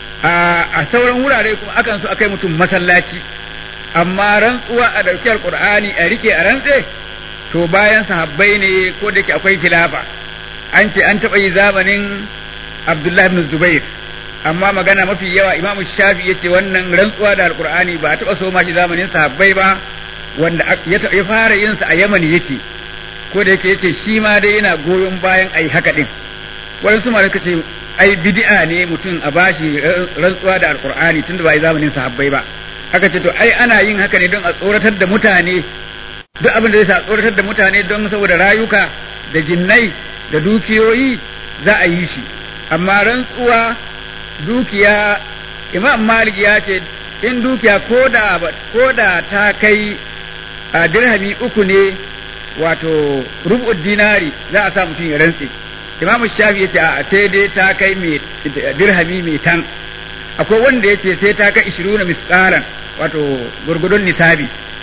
a sauran wurare kuma akan so akai mutum masallaci amma rantsuwa a dauki alqur'ani a rike a rantse to bayan sahabbai ne ko da yake akwai khilafa an ce an taɓa yi zamanin Abdullah ibn Zubair amma magana mafi yawa Imam Shafi yace wannan rantsuwa da alqur'ani ba a taɓa so ma shi zamanin sahabbai ba wanda ya fara yin sa a Yaman yake ko da yake yace shi ma dai yana goyon bayan ai haka din waɗansu ma suka ce ai bid'a ne mutum a bashi rantsuwa da alqur'ani tunda ba ai zamanin sahabbai ba aka ce to ai ana yin haka ne don a tsoratar da mutane duk abin da zai sa tsoratar da mutane don saboda rayuka da jinnai da dukiyoyi za a yi shi amma rantsuwa dukiya imam malik ya ce in dukiya koda koda ta kai a dirhami uku ne wato rubu dinari za a sa mutum ya rantse imamu shafi yace a sai dai ta kai mai dirhami mai tan akwai wanda yace sai ta kai 20 misqalan wato gurgudun nisabi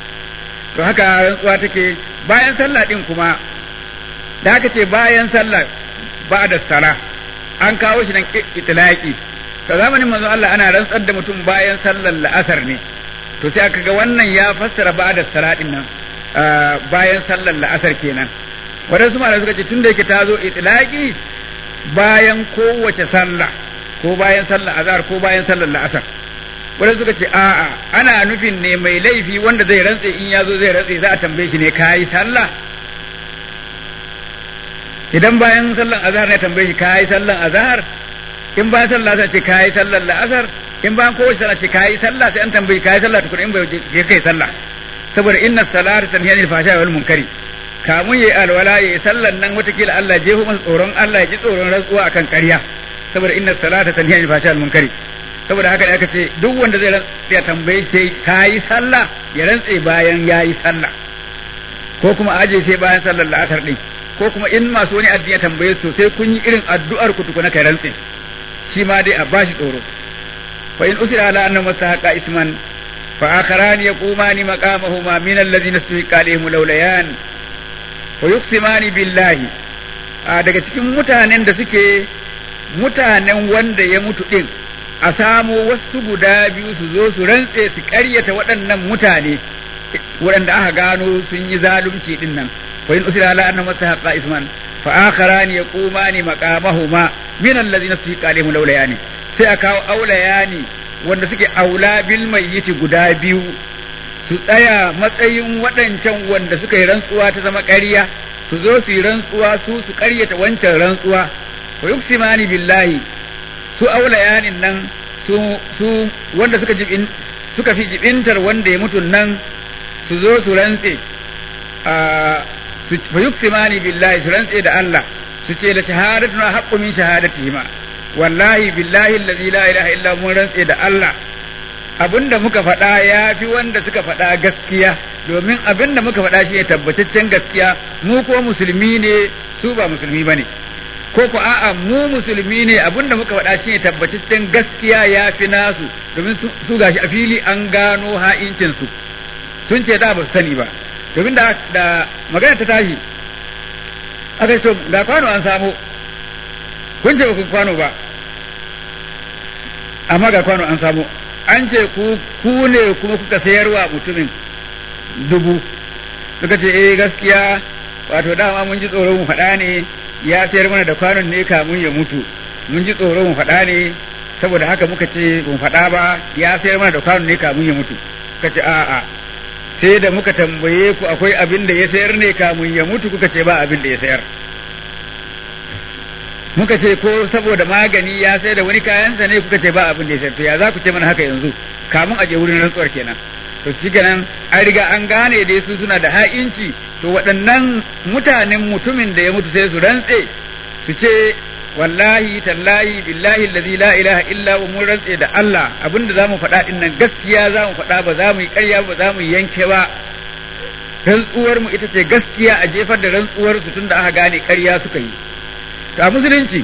to haka rantsuwa take bayan sallah din kuma da haka ce bayan sallah ba da sala an kawo shi nan itlaqi to zamanin manzo Allah ana rantsar da mutum bayan sallar la'asar ne to sai aka ga wannan ya fassara ba da sala din nan bayan sallar la'asar kenan waɗansu malamai suka ce tun da yake ta zo itlaqi bayan kowace sallah ko bayan sallar azhar ko bayan sallar la'asar waɗansu suka ce a'a ana nufin ne mai laifi wanda zai rantse in ya zo zai rantse za a tambaye shi ne kayi sallah idan bayan sallar azhar ne tambaye shi kayi sallar azhar in bayan sallar la'asar ce kayi sallar la'asar in bayan kowace sallah ce kayi sallah sai an tambaye kayi sallah tukuna in bai je kai sallah saboda inna salata tanhiya anil fahsha'i wal munkari kamun yayi alwala yayi sallan nan watakila Allah jeho masa tsoron Allah ya ji tsoron rantsuwa akan ƙarya saboda inna salata tanhiya anil fahsha'i wal munkari saboda haka aka ce duk wanda zai ya tambaye sai kayi sallah ya rantse bayan yayi sallah ko kuma aje sai bayan sallar la'asar din ko kuma in masu wani addini ya tambaye su sai kun yi irin addu'ar ku tukuna kai rantse shi ma dai a bashi tsoro fa in usira ala annahu masahaqa isman fa akharani yaqumani maqamahuma min alladhina istahiqa alaihim lawlayan wa yuqsimani billahi a daga cikin mutanen da suke mutanen wanda ya mutu din a samo wasu guda biyu su zo su rantse su ƙaryata waɗannan mutane waɗanda aka gano sun yi zalunci din nan wa in usira ala anna mastahaqqa isman fa akharani yaqumani maqamahuma min allazina istahiqa alaihim lawlayani sai a kawo aulayani wanda suke aula bil mayyiti guda biyu su tsaya matsayin waɗancan wanda suka yi rantsuwa ta zama ƙarya su zo su yi rantsuwa su su ƙaryata wancan rantsuwa wa yuksimani billahi su aulayanin nan su su wanda suka jibin suka fi jibintar wanda ya mutu nan su zo su rantse a su fa yuksimani billahi su rantse da Allah su ce la shahadatuna haqqu min shahadatihima wallahi billahi allazi la ilaha illa mun rantse da Allah abinda muka faɗa ya fi wanda suka faɗa gaskiya domin abinda muka faɗa shi ne tabbataccen gaskiya mu ko musulmi ne su ba musulmi bane ko ko a'a mu musulmi ne abinda muka faɗa shi ne tabbataccen gaskiya ya fi nasu domin su gashi a fili an gano ha'incin su sun ce da ba su sani ba domin da da magana ta tashi aka ce to ga kwano an samu kun ce ba ku kwano ba amma ga kwano an samu an ce ku ku ne kuma kuka sayarwa mutumin dubu suka ce eh gaskiya wato dama mun ji tsoro mu faɗa ne ya sayar mana da kwanon ne kamun ya mutu mun ji tsoro mu faɗa ne saboda haka muka ce mu faɗa ba ya sayar mana da kwanon ne kamun ya mutu suka ce a'a sai da muka tambaye ku akwai abin da ya sayar ne kamun ya mutu kuka ce ba abin da ya sayar muka ce ko saboda magani ya sai da wani kayansa ne kuka ce ba abin da ya sayar to ya za ku ce mana haka yanzu kamun a je wurin rantsuwar kenan to shi kenan an riga an gane da su suna da ha'inci to waɗannan mutanen mutumin da ya mutu sai su rantse su ce wallahi tallahi billahi allazi la ilaha illa wa mun rantse da Allah abinda zamu faɗa din nan gaskiya zamu faɗa ba za mu yi ƙarya ba za mu yanke ba rantsuwar mu ita ce gaskiya a jefar da rantsuwar su tunda aka gane ƙarya suka yi to a musulunci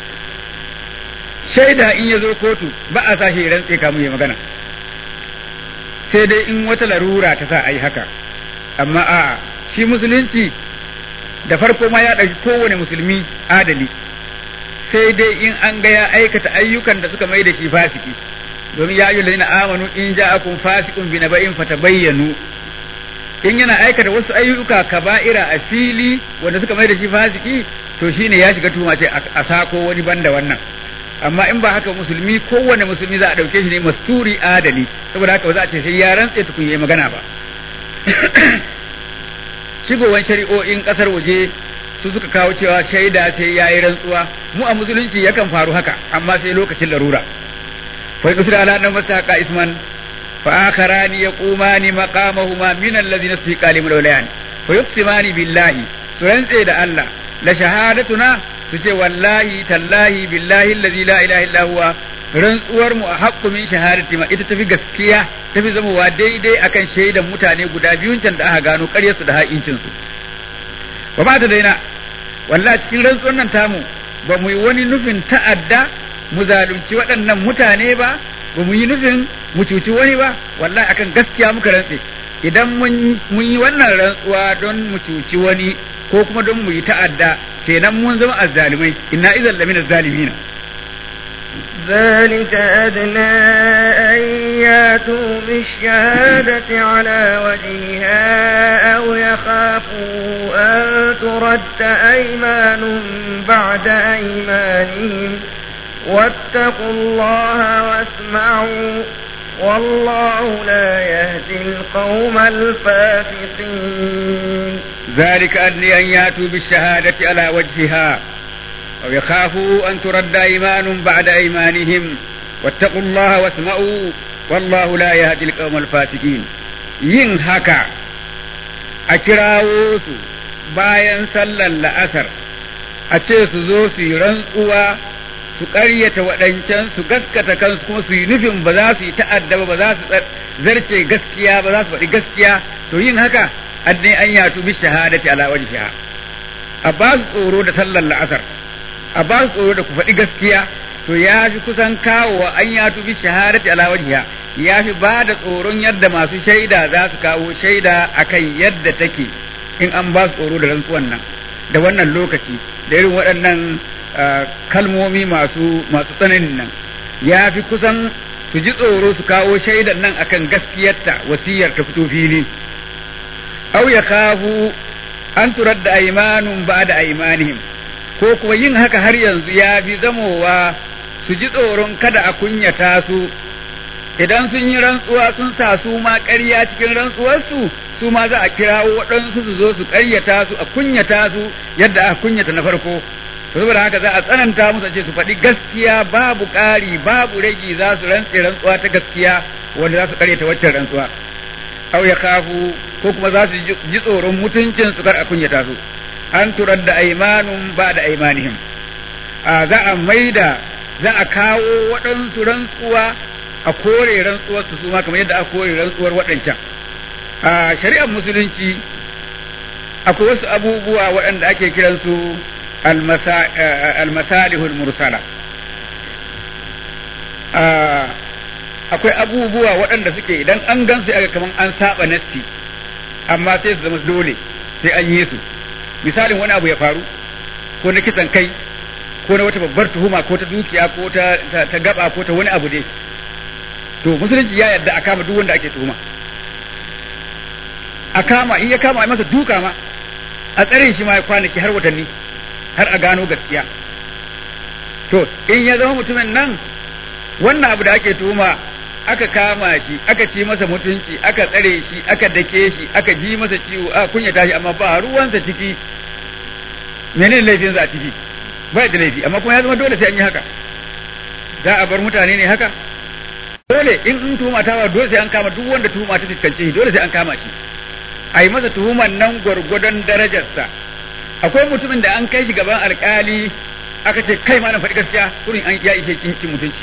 shaida in ya zo kotu ba a sa shi rantse kamun ya magana sai dai in wata larura ta sa a yi haka amma a shi musulunci da farko ma ya ɗauki kowane musulmi adali sai dai in an ga ya aikata ayyukan da suka mai da shi fasiki domin ya ayyuhal ladina amanu in ja'akum fasiqun bi naba'in fatabayyanu in yana aikata wasu ayyuka kaba'ira a fili wanda suka mai da shi fasiki to shine ya shiga tuhuma ce a sako wani banda wannan amma in ba haka musulmi kowane musulmi za a dauke shi ne masturi adali saboda haka ba za a ce sai ya rantse tukun yayi magana ba shigowar shari'o'in kasar waje su suka kawo cewa shaida sai yayi rantsuwa mu a musulunci yakan faru haka amma sai lokacin larura fa yusra ala nan masaqa isman fa akharani yaqumani maqamahuma min alladhina istiqa lim lawlayan fa yuqsimani billahi su rantse da Allah la shahadatuna su ce wallahi tallahi billahi allazi la ilaha illa huwa rantsuwar mu a haqqu min shahadati ma ita tafi gaskiya tafi zamowa daidai akan shaidan mutane guda biyun can da aka gano ƙaryar su da ha'incin su ba ba ta daina wallahi cikin rantsuwar nan tamu ba mu yi wani nufin ta'adda mu zalunci waɗannan mutane ba ba mu yi nufin mu cuci wani ba wallahi akan gaskiya muka rantse idan mun yi wannan rantsuwa don mu cuci wani ko kuma don mu yi ta'adda kenan mun zama azzalimai inna idan lamina zalimina ذلك أدنى أن ياتوا بالشهادة على وجهها أو يخافوا أن ترد أيمان بعد أيمانهم واتقوا الله واسمعوا والله لا يهدي القوم الفاسقين ذلك أدنى أن ياتوا بالشهادة على وجهها أو يخافوا أن ترد أيمان بعد أيمانهم واتقوا الله واسمعوا والله لا يهدي القوم الفاسقين yin haka a kirawo su bayan sallar la'asar a ce su zo su yi rantsuwa su ƙaryata waɗancan su gaskata kansu kuma su yi nufin ba za su yi ta'adda ba za su zarce gaskiya ba za su faɗi gaskiya to yin haka adne an yatu bi shahadati ala wajhiha a ba su tsoro da sallar la'asar a ba su tsoro da ku faɗi gaskiya to ya fi kusan kawowa an yatu bi shahadati ala wajhiha ya fi ba da tsoron yadda masu shaida za su kawo shaida akan yadda take in an ba su tsoro da rantsuwan nan da wannan lokaci da irin waɗannan kalmomi masu masu tsananin nan ya fi kusan su ji tsoro su kawo shaidan nan akan gaskiyarta wasiyar ta fito fili aw ya kafu an turar da aimanun ba da aimanihim ko kuma yin haka har yanzu ya fi zamowa su ji tsoron kada a kunyata su idan sun yi rantsuwa sun sa su ma ƙarya cikin rantsuwarsu su ma za a kirawo waɗansu su zo su ƙaryata su a kunyata su yadda aka kunyata na farko saboda haka za a tsananta musu ce su faɗi gaskiya babu ƙari babu ragi za su rantse rantsuwa ta gaskiya wanda za su ƙaryata waccan rantsuwa aw ya kafu ko kuma za su ji tsoron mutuncin su kar a kunyata su an turar da aimanun ba da aimanihim a za a maida za a kawo waɗansu rantsuwa a kore rantsuwar su ma kamar yadda aka kore rantsuwar waɗancan a shari'ar musulunci akwai wasu abubuwa waɗanda ake kiransu almasalihul mursala akwai abubuwa waɗanda suke idan an gan su aka kaman an saba nassi amma sai su zama dole sai an yi su misalin wani abu ya faru ko na kisan kai ko na wata babbar tuhuma ko ta dukiya ko ta ta gaba ko ta wani abu dai to musulunci ya yarda a kama duk wanda ake tuhuma a kama in ya kama a masa duka ma a tsare shi ma ya kwanaki har watanni har a gano gaskiya to in ya zama mutumin nan wannan abu da ake tuhuma aka kama shi aka ci masa mutunci aka tsare shi aka dake shi aka ji masa ciwo aka kunyata shi amma ba ruwansa ciki menene laifinsa a ciki ba da laifi amma kuma ya zama dole sai an yi haka za a bar mutane ne haka dole in in tuhuma ta ba dole sai an kama duk wanda tuhuma ta fuskance shi dole sai an kama shi a yi masa tuhuman nan gwargwadon darajarsa akwai mutumin da an kai shi gaban alkali aka ce kai ma na faɗi gaskiya kurin an ya ishe cin mutunci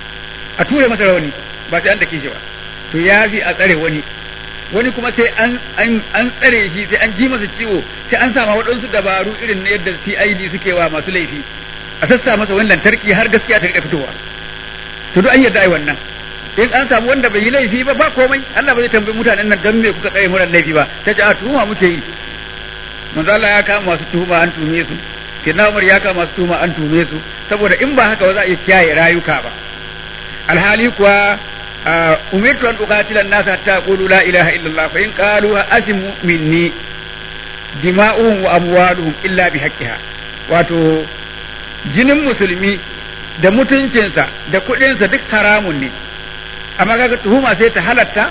a ture masa rawani ba sai an dake shi ba to ya fi a tsare wani wani kuma sai an an tsare shi sai an ji masa ciwo sai an sama waɗansu dabaru irin na yadda CID suke wa masu laifi a sassa masa wani lantarki har gaskiya ta rika fitowa to duk an yarda ai wannan in an samu wanda bai yi laifi ba ba komai Allah ba zai tambayi mutanen nan dan me kuka tsare mu laifi ba ta ce a tuhuma muke yi manzo Allah ya kama masu tuhuma an tume su kina Umar ya kama masu tuhuma an tume su saboda in ba haka ba za a iya kiyaye rayuka ba alhali kuwa umirtu an uqatila an-nas hatta yaqulu la ilaha illallah fa in qalu asimu minni dima'uhum wa amwaluhum illa bihaqqiha wato jinin musulmi da mutuncinsa da kuɗinsa duk haramun ne amma kaga tuhuma sai ta halatta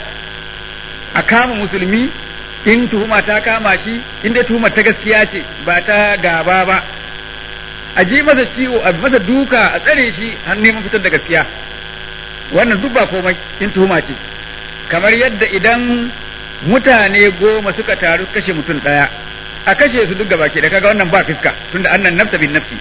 a kama musulmi in tuhuma ta kama shi in dai tuhumar ta gaskiya ce ba ta gaba ba a ji masa ciwo a masa duka a tsare shi har neman fitar da gaskiya wannan duk ba komai in tuhuma ce kamar yadda idan mutane goma suka taru kashe mutum ɗaya a kashe su duk gaba ke da kaga wannan ba fiska tunda annan nafsa bin nafsi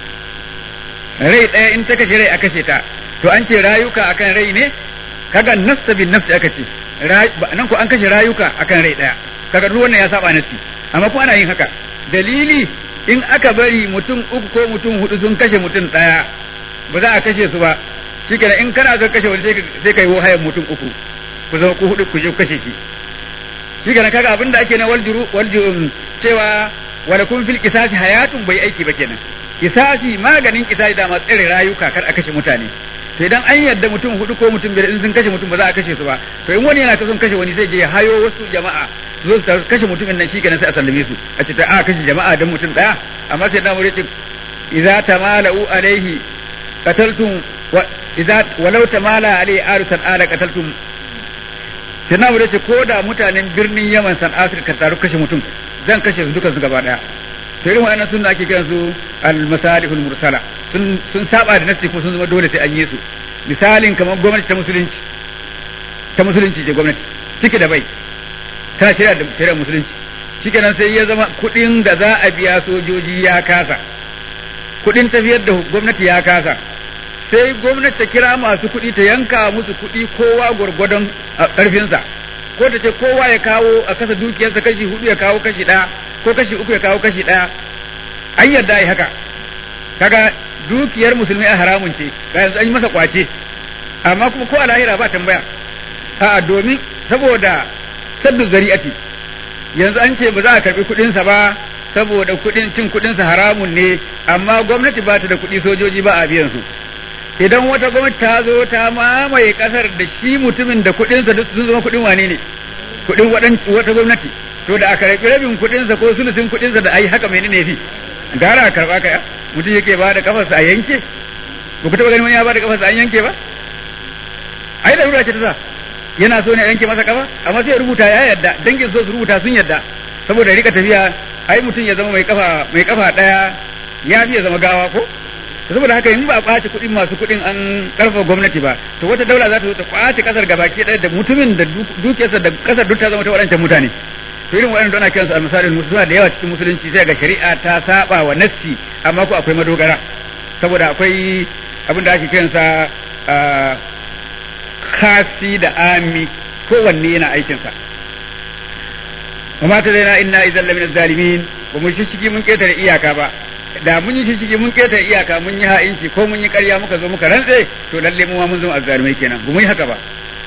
rai ɗaya in ta kashe rai a kashe ta to an ce rayuka akan rai ne kaga nafsa bin nafsi aka ce nan ko an kashe rayuka akan rai ɗaya kaga duk wannan ya saba nafsi amma kuma ana yin haka dalili in aka bari mutum uku ko mutum hudu sun kashe mutum ɗaya ba za a kashe su ba shikenan in kana son kashe wani sai ka yi hayan mutum uku ku zama ku hudu ku je kashe shi shikenan kaga abin da ake na waljuru waljuru cewa wala kun fil qisasi hayatun bai aiki ba kenan kisasi maganin kisasi da ma tsare rayuka kar a kashe mutane to idan an yarda mutum hudu ko mutum biyar in sun kashe mutum ba za a kashe su ba to in wani yana son kashe wani zai je hayo wasu jama'a su zo su kashe mutumin nan shi kenan sai a sallame su a ce ta a kashe jama'a dan mutum daya amma sai na mure ce idza tamalu alaihi qataltum wa idza walau tamala alaihi arusan ala qataltum sai na mure ce ko da mutanen birnin Yaman san Afirka taru kashe mutum zan kashe su dukan su gaba daya to irin wa'annan sunna ake kiran su al-masalihul mursala sun sun saba da nasi kuma sun zama dole sai an yi su misalin kamar gwamnati ta musulunci ta musulunci ce gwamnati cike da bai ta shirya da shirya musulunci shikenan sai ya zama kuɗin da za a biya sojoji ya kasa kuɗin tafiyar da gwamnati ya kasa sai gwamnati ta kira masu kuɗi ta yanka musu kuɗi kowa gwargwadon ƙarfinsa ko ta ce kowa ya kawo a kasa dukiyarsa kashi hudu ya kawo kashi ɗaya ko kashi uku ya kawo kashi ɗaya an yarda ai haka kaga dukiyar musulmi a haramun ce ga yanzu an yi masa kwace amma kuma ko a lahira ba tambaya a domin saboda saddu zari'ati yanzu an ce ba za a karbi kuɗin sa ba saboda kuɗin cin kuɗin sa haramun ne amma gwamnati ba ta da kuɗi sojoji ba a biyan su idan wata gwamnati ta zo ta mamaye kasar da shi mutumin da kuɗin sa sun zama kuɗin wane ne kuɗin wata gwamnati to da aka rabi rabin kuɗin sa ko sulusin kuɗin sa da ai haka menene fi gara a karba ka mutum yake ba da kafarsa a yanke ba ku taɓa ganin wani ya ba da kafarsa an yanke ba ai da ce ta sa yana so ne a yanke masa kafa amma sai ya rubuta ya yadda dangin so su rubuta sun yadda saboda rika tafiya ai mutum ya zama mai kafa mai kafa daya ya fi ya zama gawa ko saboda haka in ba a kwace kuɗin masu kuɗin an karfa gwamnati ba to wata daula za ta zo ta kwace kasar gabaki ɗaya da mutumin da dukiyarsa da kasar duk ta zama ta waɗancan mutane to irin waɗanda ana kiransu a misalin musulma da yawa cikin musulunci sai ga shari'a ta saba wa nassi amma ko akwai madogara saboda akwai abin da ake kiransa khasi da ami kowanne yana aikinsa amma ta zaina inna idan lamin zalimin ba mu shishigi mun ketare iyaka ba da mun yi shishigi mun ketare iyaka mun yi ha'inci ko mun yi ƙarya muka zo muka rantse to lalle mu ma mun zama azzalumai kenan ba mu yi haka ba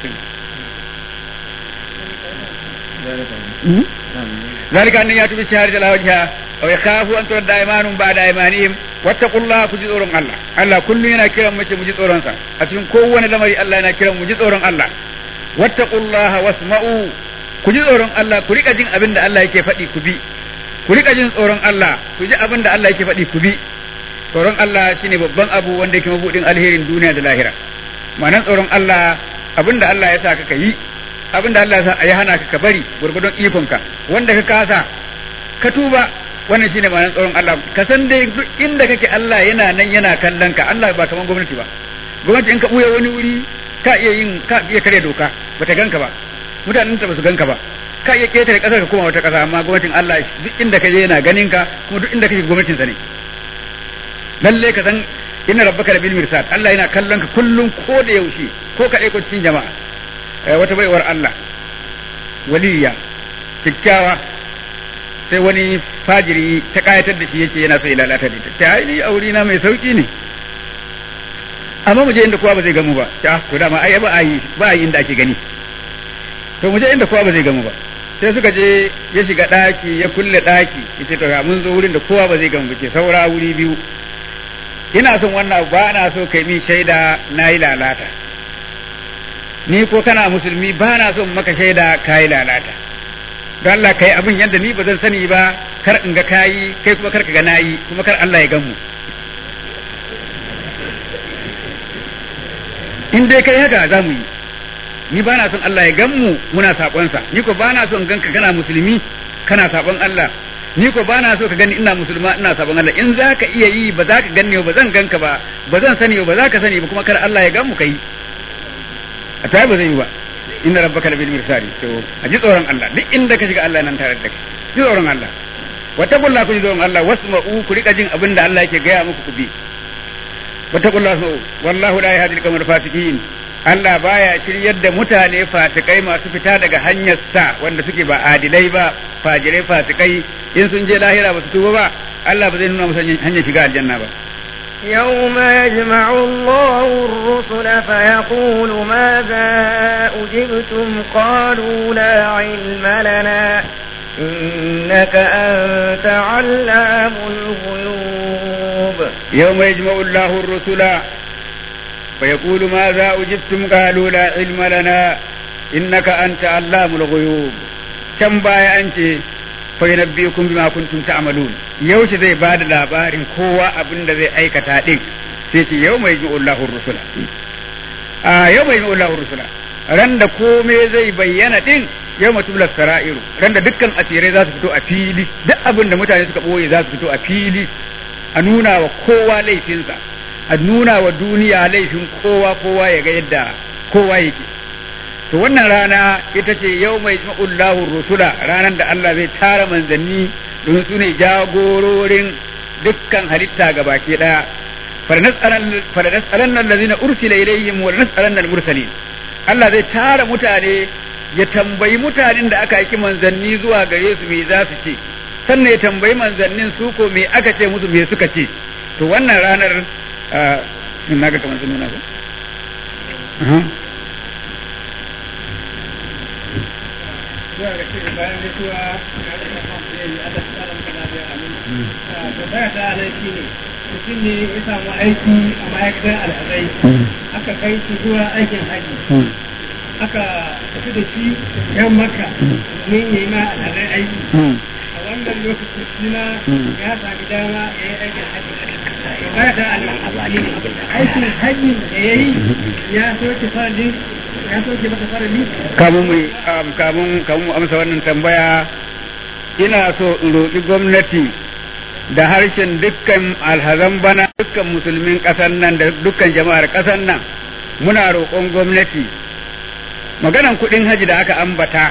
ذلك أن يأتوا بالشهادة على وجهها أو يخافوا أن ترد أيمان بعد أيمانهم واتقوا الله كجي tsoron Allah Allah kullu yana kiran mace mu ji tsoron sa a cikin kowane lamari Allah yana kiran mu ji tsoron Allah wattaqullaha wasma'u ku ji tsoron Allah ku rika jin abin da Allah yake faɗi ku bi ku rika jin tsoron Allah ku ji abin da Allah yake faɗi ku bi tsoron Allah shine babban abu wanda yake mabudin alherin duniya da lahira ma'anar tsoron Allah abin da Allah ya sa ka yi abin da Allah ya sa ya hana ka ka bari gurgudun ikonka wanda ka kasa ka tuba wannan shine ma'anar tsoron Allah ka san dai duk inda kake Allah yana nan yana kallon ka Allah ba kaman gwamnati ba gwamnati in ka buya wani wuri ka iya yin ka iya kare doka bata ganka ba mutanen ta basu ganka ba ka iya ketare kasar ka koma wata kasa amma gwamnatin Allah duk inda ka je yana ganin ka kuma duk inda kake gwamnatin sa ne lalle ka san inna rabbaka labil mirsad Allah yana kallon ka kullum ko da yaushe ko ka aiko cikin jama'a wata baiwar Allah waliya kyakkyawa sai wani fajiri ta kayatar da shi yake yana so ya lalata da ita ta yi aure na mai sauki ne amma mu je inda kowa ba zai gamu ba ta to dama ai ba a yi ba a yi inda ake gani to mu je inda kowa ba zai gamu ba sai suka je ya shiga daki ya kulle daki yace to mun zo wurin da kowa ba zai gamu ba ke saura wuri biyu ina son wannan ba na so kai min shaida na yi lalata ni ko kana musulmi ba na son maka shaida ka yi lalata don Allah kai abin yadda ni ba zan sani ba kar in ga kayi kai kuma kar ka ga nayi kuma kar Allah ya gan mu in dai kai haka za mu yi ni ba na son Allah ya gan mu muna saƙonsa ni ko ba na son ganka kana musulmi kana saƙon Allah ni ko ba na so ka gani ina musulma ina saƙon Allah in za ka iya yi ba za ka ganni ba zan ganka ba ba zan sani ba za ka sani ba kuma kar Allah ya gan mu kai a ta ba zai yi ba inna rabbaka labil mirsadi to a ji tsoron Allah duk inda ka shiga Allah nan tare da kai ji tsoron Allah wattaqullaha ku ji tsoron Allah wasma'u ku rika jin abin da Allah yake gaya muku ku bi wattaqullaha wasma'u wallahu la yahdi al-qawmal fasiqin Allah baya shiryar da mutane fasikai masu fita daga hanyar sa wanda suke ba adilai ba fajirai fasikai in sun je lahira ba su tuba ba Allah ba zai nuna musu hanyar shiga aljanna ba يوم يجمع الله الرسل فيقول ماذا أجبتم قالوا لا علم لنا إنك أنت علام الغيوب يوم يجمع الله الرسل فيقول ماذا أجبتم قالوا لا علم لنا إنك أنت علام الغيوب كم باي أنت فينبئكم بما كنتم تعملون yaushe zai ba da labarin kowa abin da zai aikata din sai ce yau mai Allahu rusula a yau mai Allahu rusula ran da kome zai bayyana din yau mutum sara'iru ran da dukkan asirai za su fito a fili duk abin da mutane suka boye za su fito a fili a nuna wa kowa laifinsa a nuna wa duniya laifin kowa kowa ya ga yadda kowa yake to wannan rana ita ce yau mai Allahu rusula ranar da Allah zai tara manzanni domin su ne jagororin dukkan halitta ga baki daya faranas'alan nan lazina ursila ilaihim wa nas'alan nan mursalin Allah zai tara mutane ya tambayi mutanen da aka aiki manzanni zuwa gare su me za su ce sannan ya tambayi manzannin su ko me aka ce musu me suka ce to wannan ranar na ga kamar sun nuna ko zuwa ga shirin bayan mutuwa na da kafin da yi Allah ta tsara maka lafiya amin. Tambaya ta nan shi ne mutum ne ya samu aiki a ma'aikatar alhazai aka kai shi zuwa aikin haji aka tafi da shi yan maka domin ya yi ma alhazai aiki a wannan lokacin shi ma ya sami dama ya yi aikin haji tambaya ta nan shi ne aikin haji da ya yi ya soke faradin ya soke masa faradi kamun mu kamun kamun mu amsa wannan tambaya ina so in roƙi gwamnati da harshen dukkan alhazan bana dukkan musulmin ƙasar nan da dukkan jama'ar ƙasar nan muna roƙon gwamnati maganan kuɗin haji da aka ambata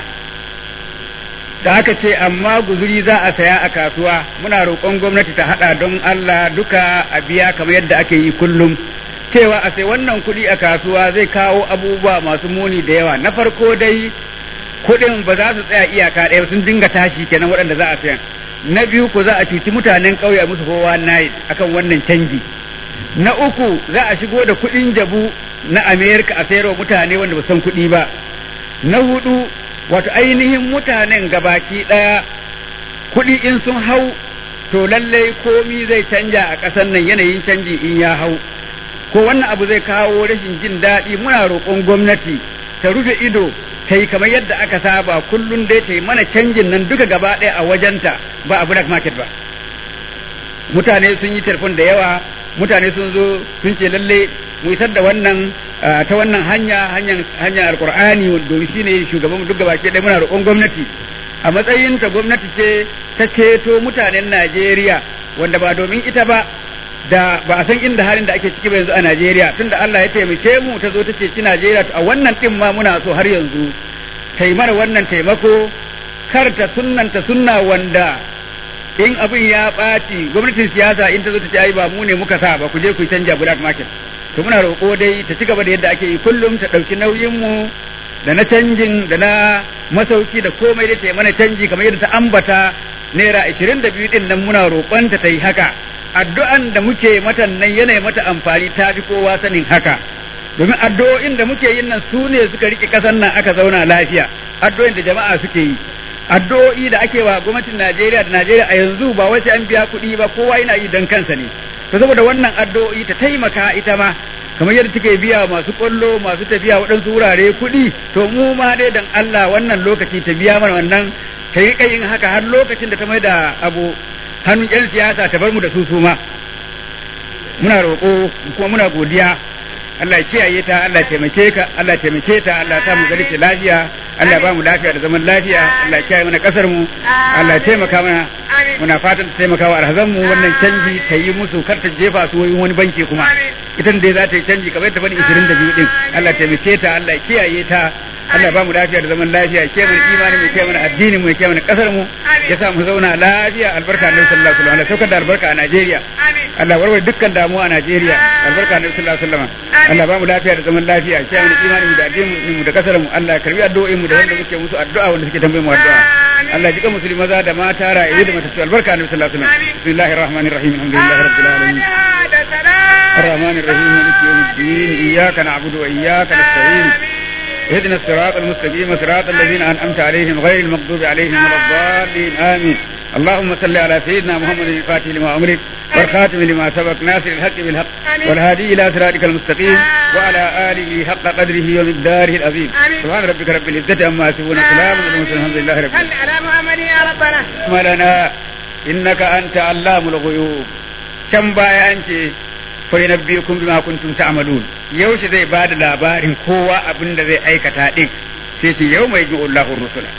da aka ce amma guzuri za a saya a kasuwa muna roƙon gwamnati ta haɗa don Allah duka a biya kamar yadda ake yi kullum cewa a sai wannan kuɗi a kasuwa zai kawo abubuwa masu muni da yawa na farko dai kuɗin ba za su tsaya iyaka ɗaya sun dinga tashi kenan waɗanda za a sayan na biyu ko za a cuci mutanen ƙauye musu kowa night akan wannan canji na uku za a shigo da kuɗin jabu na amerika a sayarwa mutane wanda ba san kuɗi ba na hudu wato ainihin mutanen gabaki ɗaya kuɗi in sun hau to lallai komi zai canja a ƙasar nan yanayin canji in ya hau ko wannan abu zai kawo rashin jin daɗi muna roƙon gwamnati ta rufe ido ta yi kamar yadda aka saba kullum dai ta yi mana canjin nan duka gaba ɗaya a wajenta ba a black market ba mutane sun yi telefon da yawa mutane sun zo sun ce lalle mu isar da wannan ta wannan hanya hanyar hanyar alqur'ani domin shine shugaban duk gaba ɗaya muna roƙon gwamnati a matsayin ta gwamnati ce ta ceto mutanen Najeriya wanda ba domin ita ba da ba a san inda halin da ake ciki ba yanzu a Najeriya tunda Allah ya taimake mu ta zo ta ce ci Najeriya to a wannan din ma muna so har yanzu ta yi mana wannan taimako kar ta sunnanta sunna wanda in abin ya ɓaci gwamnatin siyasa in ta zo ta ce ai ba mu ne muka sa ba ku je ku canja black market to muna roƙo dai ta ci gaba da yadda ake yi kullum ta ɗauki nauyin mu da na canjin da na masauki da komai da ta yi mana canji kamar yadda ta ambata naira ashirin da biyu ɗin nan muna roƙonta ta yi haka addu'an da muke mata nan yana mata amfani ta fi kowa sanin haka domin addu'o'in da muke yin nan su ne suka rike ƙasar nan aka zauna lafiya addu'o'in da jama'a suke yi addu'o'i da ake wa gwamnatin Najeriya da Najeriya a yanzu ba wai sai an biya kuɗi ba kowa yana yi dan kansa ne to saboda wannan addu'o'i ta taimaka ita ma kamar yadda take biya masu kwallo masu tafiya waɗansu wurare kuɗi to mu ma dai dan Allah wannan lokaci ta biya mana wannan ta yi yin haka har lokacin da ta mai da abu hannun 'yan siyasa ta bar mu da su su ma muna roƙo kuma muna godiya Allah ya kiyaye ta Allah ya taimake ka Allah ya taimake ta Allah ya sa mu gari ta lafiya Allah ya ba mu lafiya da zaman lafiya Allah ya kiyaye mana kasar mu Allah ya taimaka mana muna fatan ta taimaka wa alhazan mu wannan canji ta yi musu kar ta jefa su wani banki kuma ita dai za ta yi canji kamar ta bani 22 din Allah ya taimake ta Allah ya kiyaye ta Allah ya ba mu lafiya da zaman lafiya ya kiyaye mana imani mu ya kiyaye mana addini mu ya kiyaye mana kasar mu ya sa mu zauna lafiya albarka Annabi sallallahu alaihi wasallam saukar da albarka a Najeriya Allah warware dukkan damuwa a Najeriya albarka Annabi sallallahu alaihi wasallam Allah ba mu lafiya da zaman lafiya ya kiyaye mana imani mu da addini mu da kasar mu Allah ya karbi addu'o'in mu da wanda muke musu addu'a wanda suke tambaye mu addu'a Allah ya jika musulmi maza da mata raye da matattu albarka Annabi sallallahu alaihi wasallam bismillahir rahmanir rahim alhamdulillahi rabbil alamin الرحمن الرحيم مالك يوم الدين إياك نعبد وإياك نستعين اهدنا الصراط المستقيم صراط الذين أنعمت عليهم غير المغضوب عليهم ولا الضالين آمين اللهم صل على سيدنا محمد الفاتح لما أمرك والخاتم لما سبق ناصر الحق بالحق والهادي إلى صراطك المستقيم وعلى آله حق قدره ومقداره العظيم سبحان ربك رب العزة عما يصفون سلام على المرسلين الحمد لله رب صل على محمد يا ربنا لنا إنك أنت علام الغيوب كم بايا أنت fa yunabbiukum bima kuntum ta'malun yaushe zai bada labarin kowa abin da zai aikata din sai ce yau mai Allahu rusula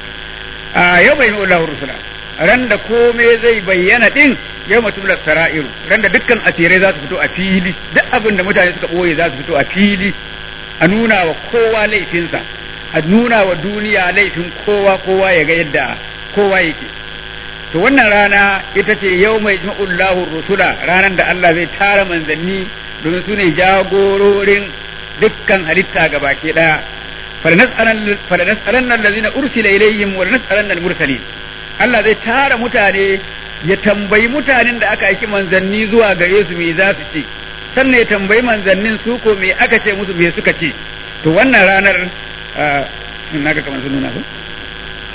a yau mai Allahu rusula ran da komai zai bayyana din yau mutum da sara'iru ran da dukkan asirai za su fito a fili duk abin da mutane suka boye za su fito a fili a nuna wa kowa laifinsa a nuna wa duniya laifin kowa kowa ya ga yadda kowa yake to wannan rana ita ce yau mai jma'ullahu rusula ranar da Allah zai tara manzanni domin su ne jagororin dukkan halitta ga baki daya falanas'alan allazina ursila ilayhim wa lanas'alan al-mursalin Allah zai tara mutane ya tambayi mutanen da aka aiki manzanni zuwa gare su me za su ce sannan ya tambayi manzannin su ko me aka ce musu me suka ce to wannan ranar naga kamar sun nuna su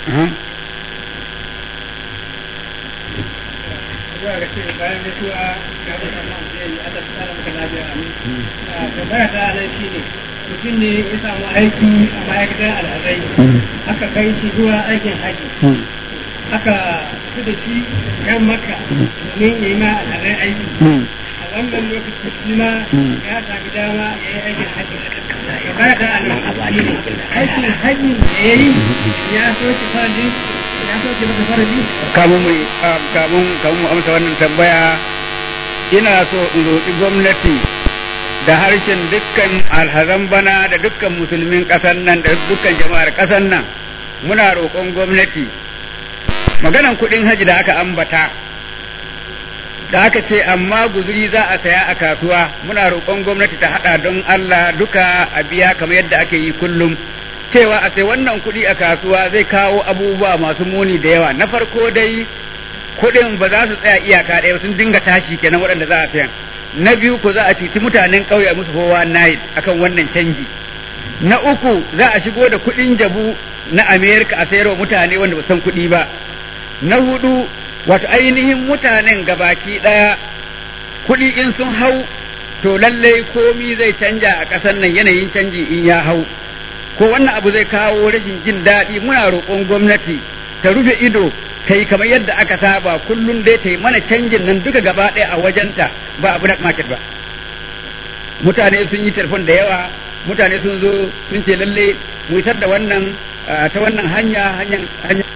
zuwa ga ce bayan mutuwa ga mutum nan zai yi Allah ta tsara maka lafiya amin tambaya ta nan shine mutum ne ya samu aiki a ma'aikatar alhazai aka kai shi zuwa aikin haji aka fi da shi kan maka domin ya yi ma alhazai aiki a wannan lokaci shi ma ya sami dama ya yi aikin haji tambaya ta nan shine aikin haji da ya yi ya so shi faradi ya so shi masa faradi kamun mu kamun kamun mu amsa wannan tambaya ina so in roƙi gwamnati da harshen dukkan alhazan bana da dukkan musulmin ƙasar nan da dukkan jama'ar ƙasar nan muna roƙon gwamnati maganan kuɗin haji da aka ambata da aka ce amma guzuri za a saya a kasuwa muna roƙon gwamnati ta haɗa don Allah duka a biya kamar yadda ake yi kullum cewa a sai wannan kuɗi a kasuwa zai kawo abubuwa masu muni da yawa na farko dai kuɗin ba za su tsaya iyaka ɗaya sun dinga tashi kenan waɗanda za a sayan na biyu ko za a cuci mutanen ƙauye musu fowa night akan wannan canji na uku za a shigo da kuɗin jabu na amerika a sayarwa mutane wanda ba san kuɗi ba na hudu wato ainihin mutanen gabaki ɗaya kuɗi in sun hau to lallai komi zai canja a ƙasar nan yanayin canji in ya hau ko wannan abu zai kawo rashin jin daɗi muna roƙon gwamnati ta rufe ido ta yi kamar yadda aka saba kullum dai ta yi mana canjin nan duka gaba ɗaya a wajenta ba a black market ba mutane sun yi telefon da yawa mutane sun zo sun ce lalle mu isar da wannan ta wannan hanya hanyar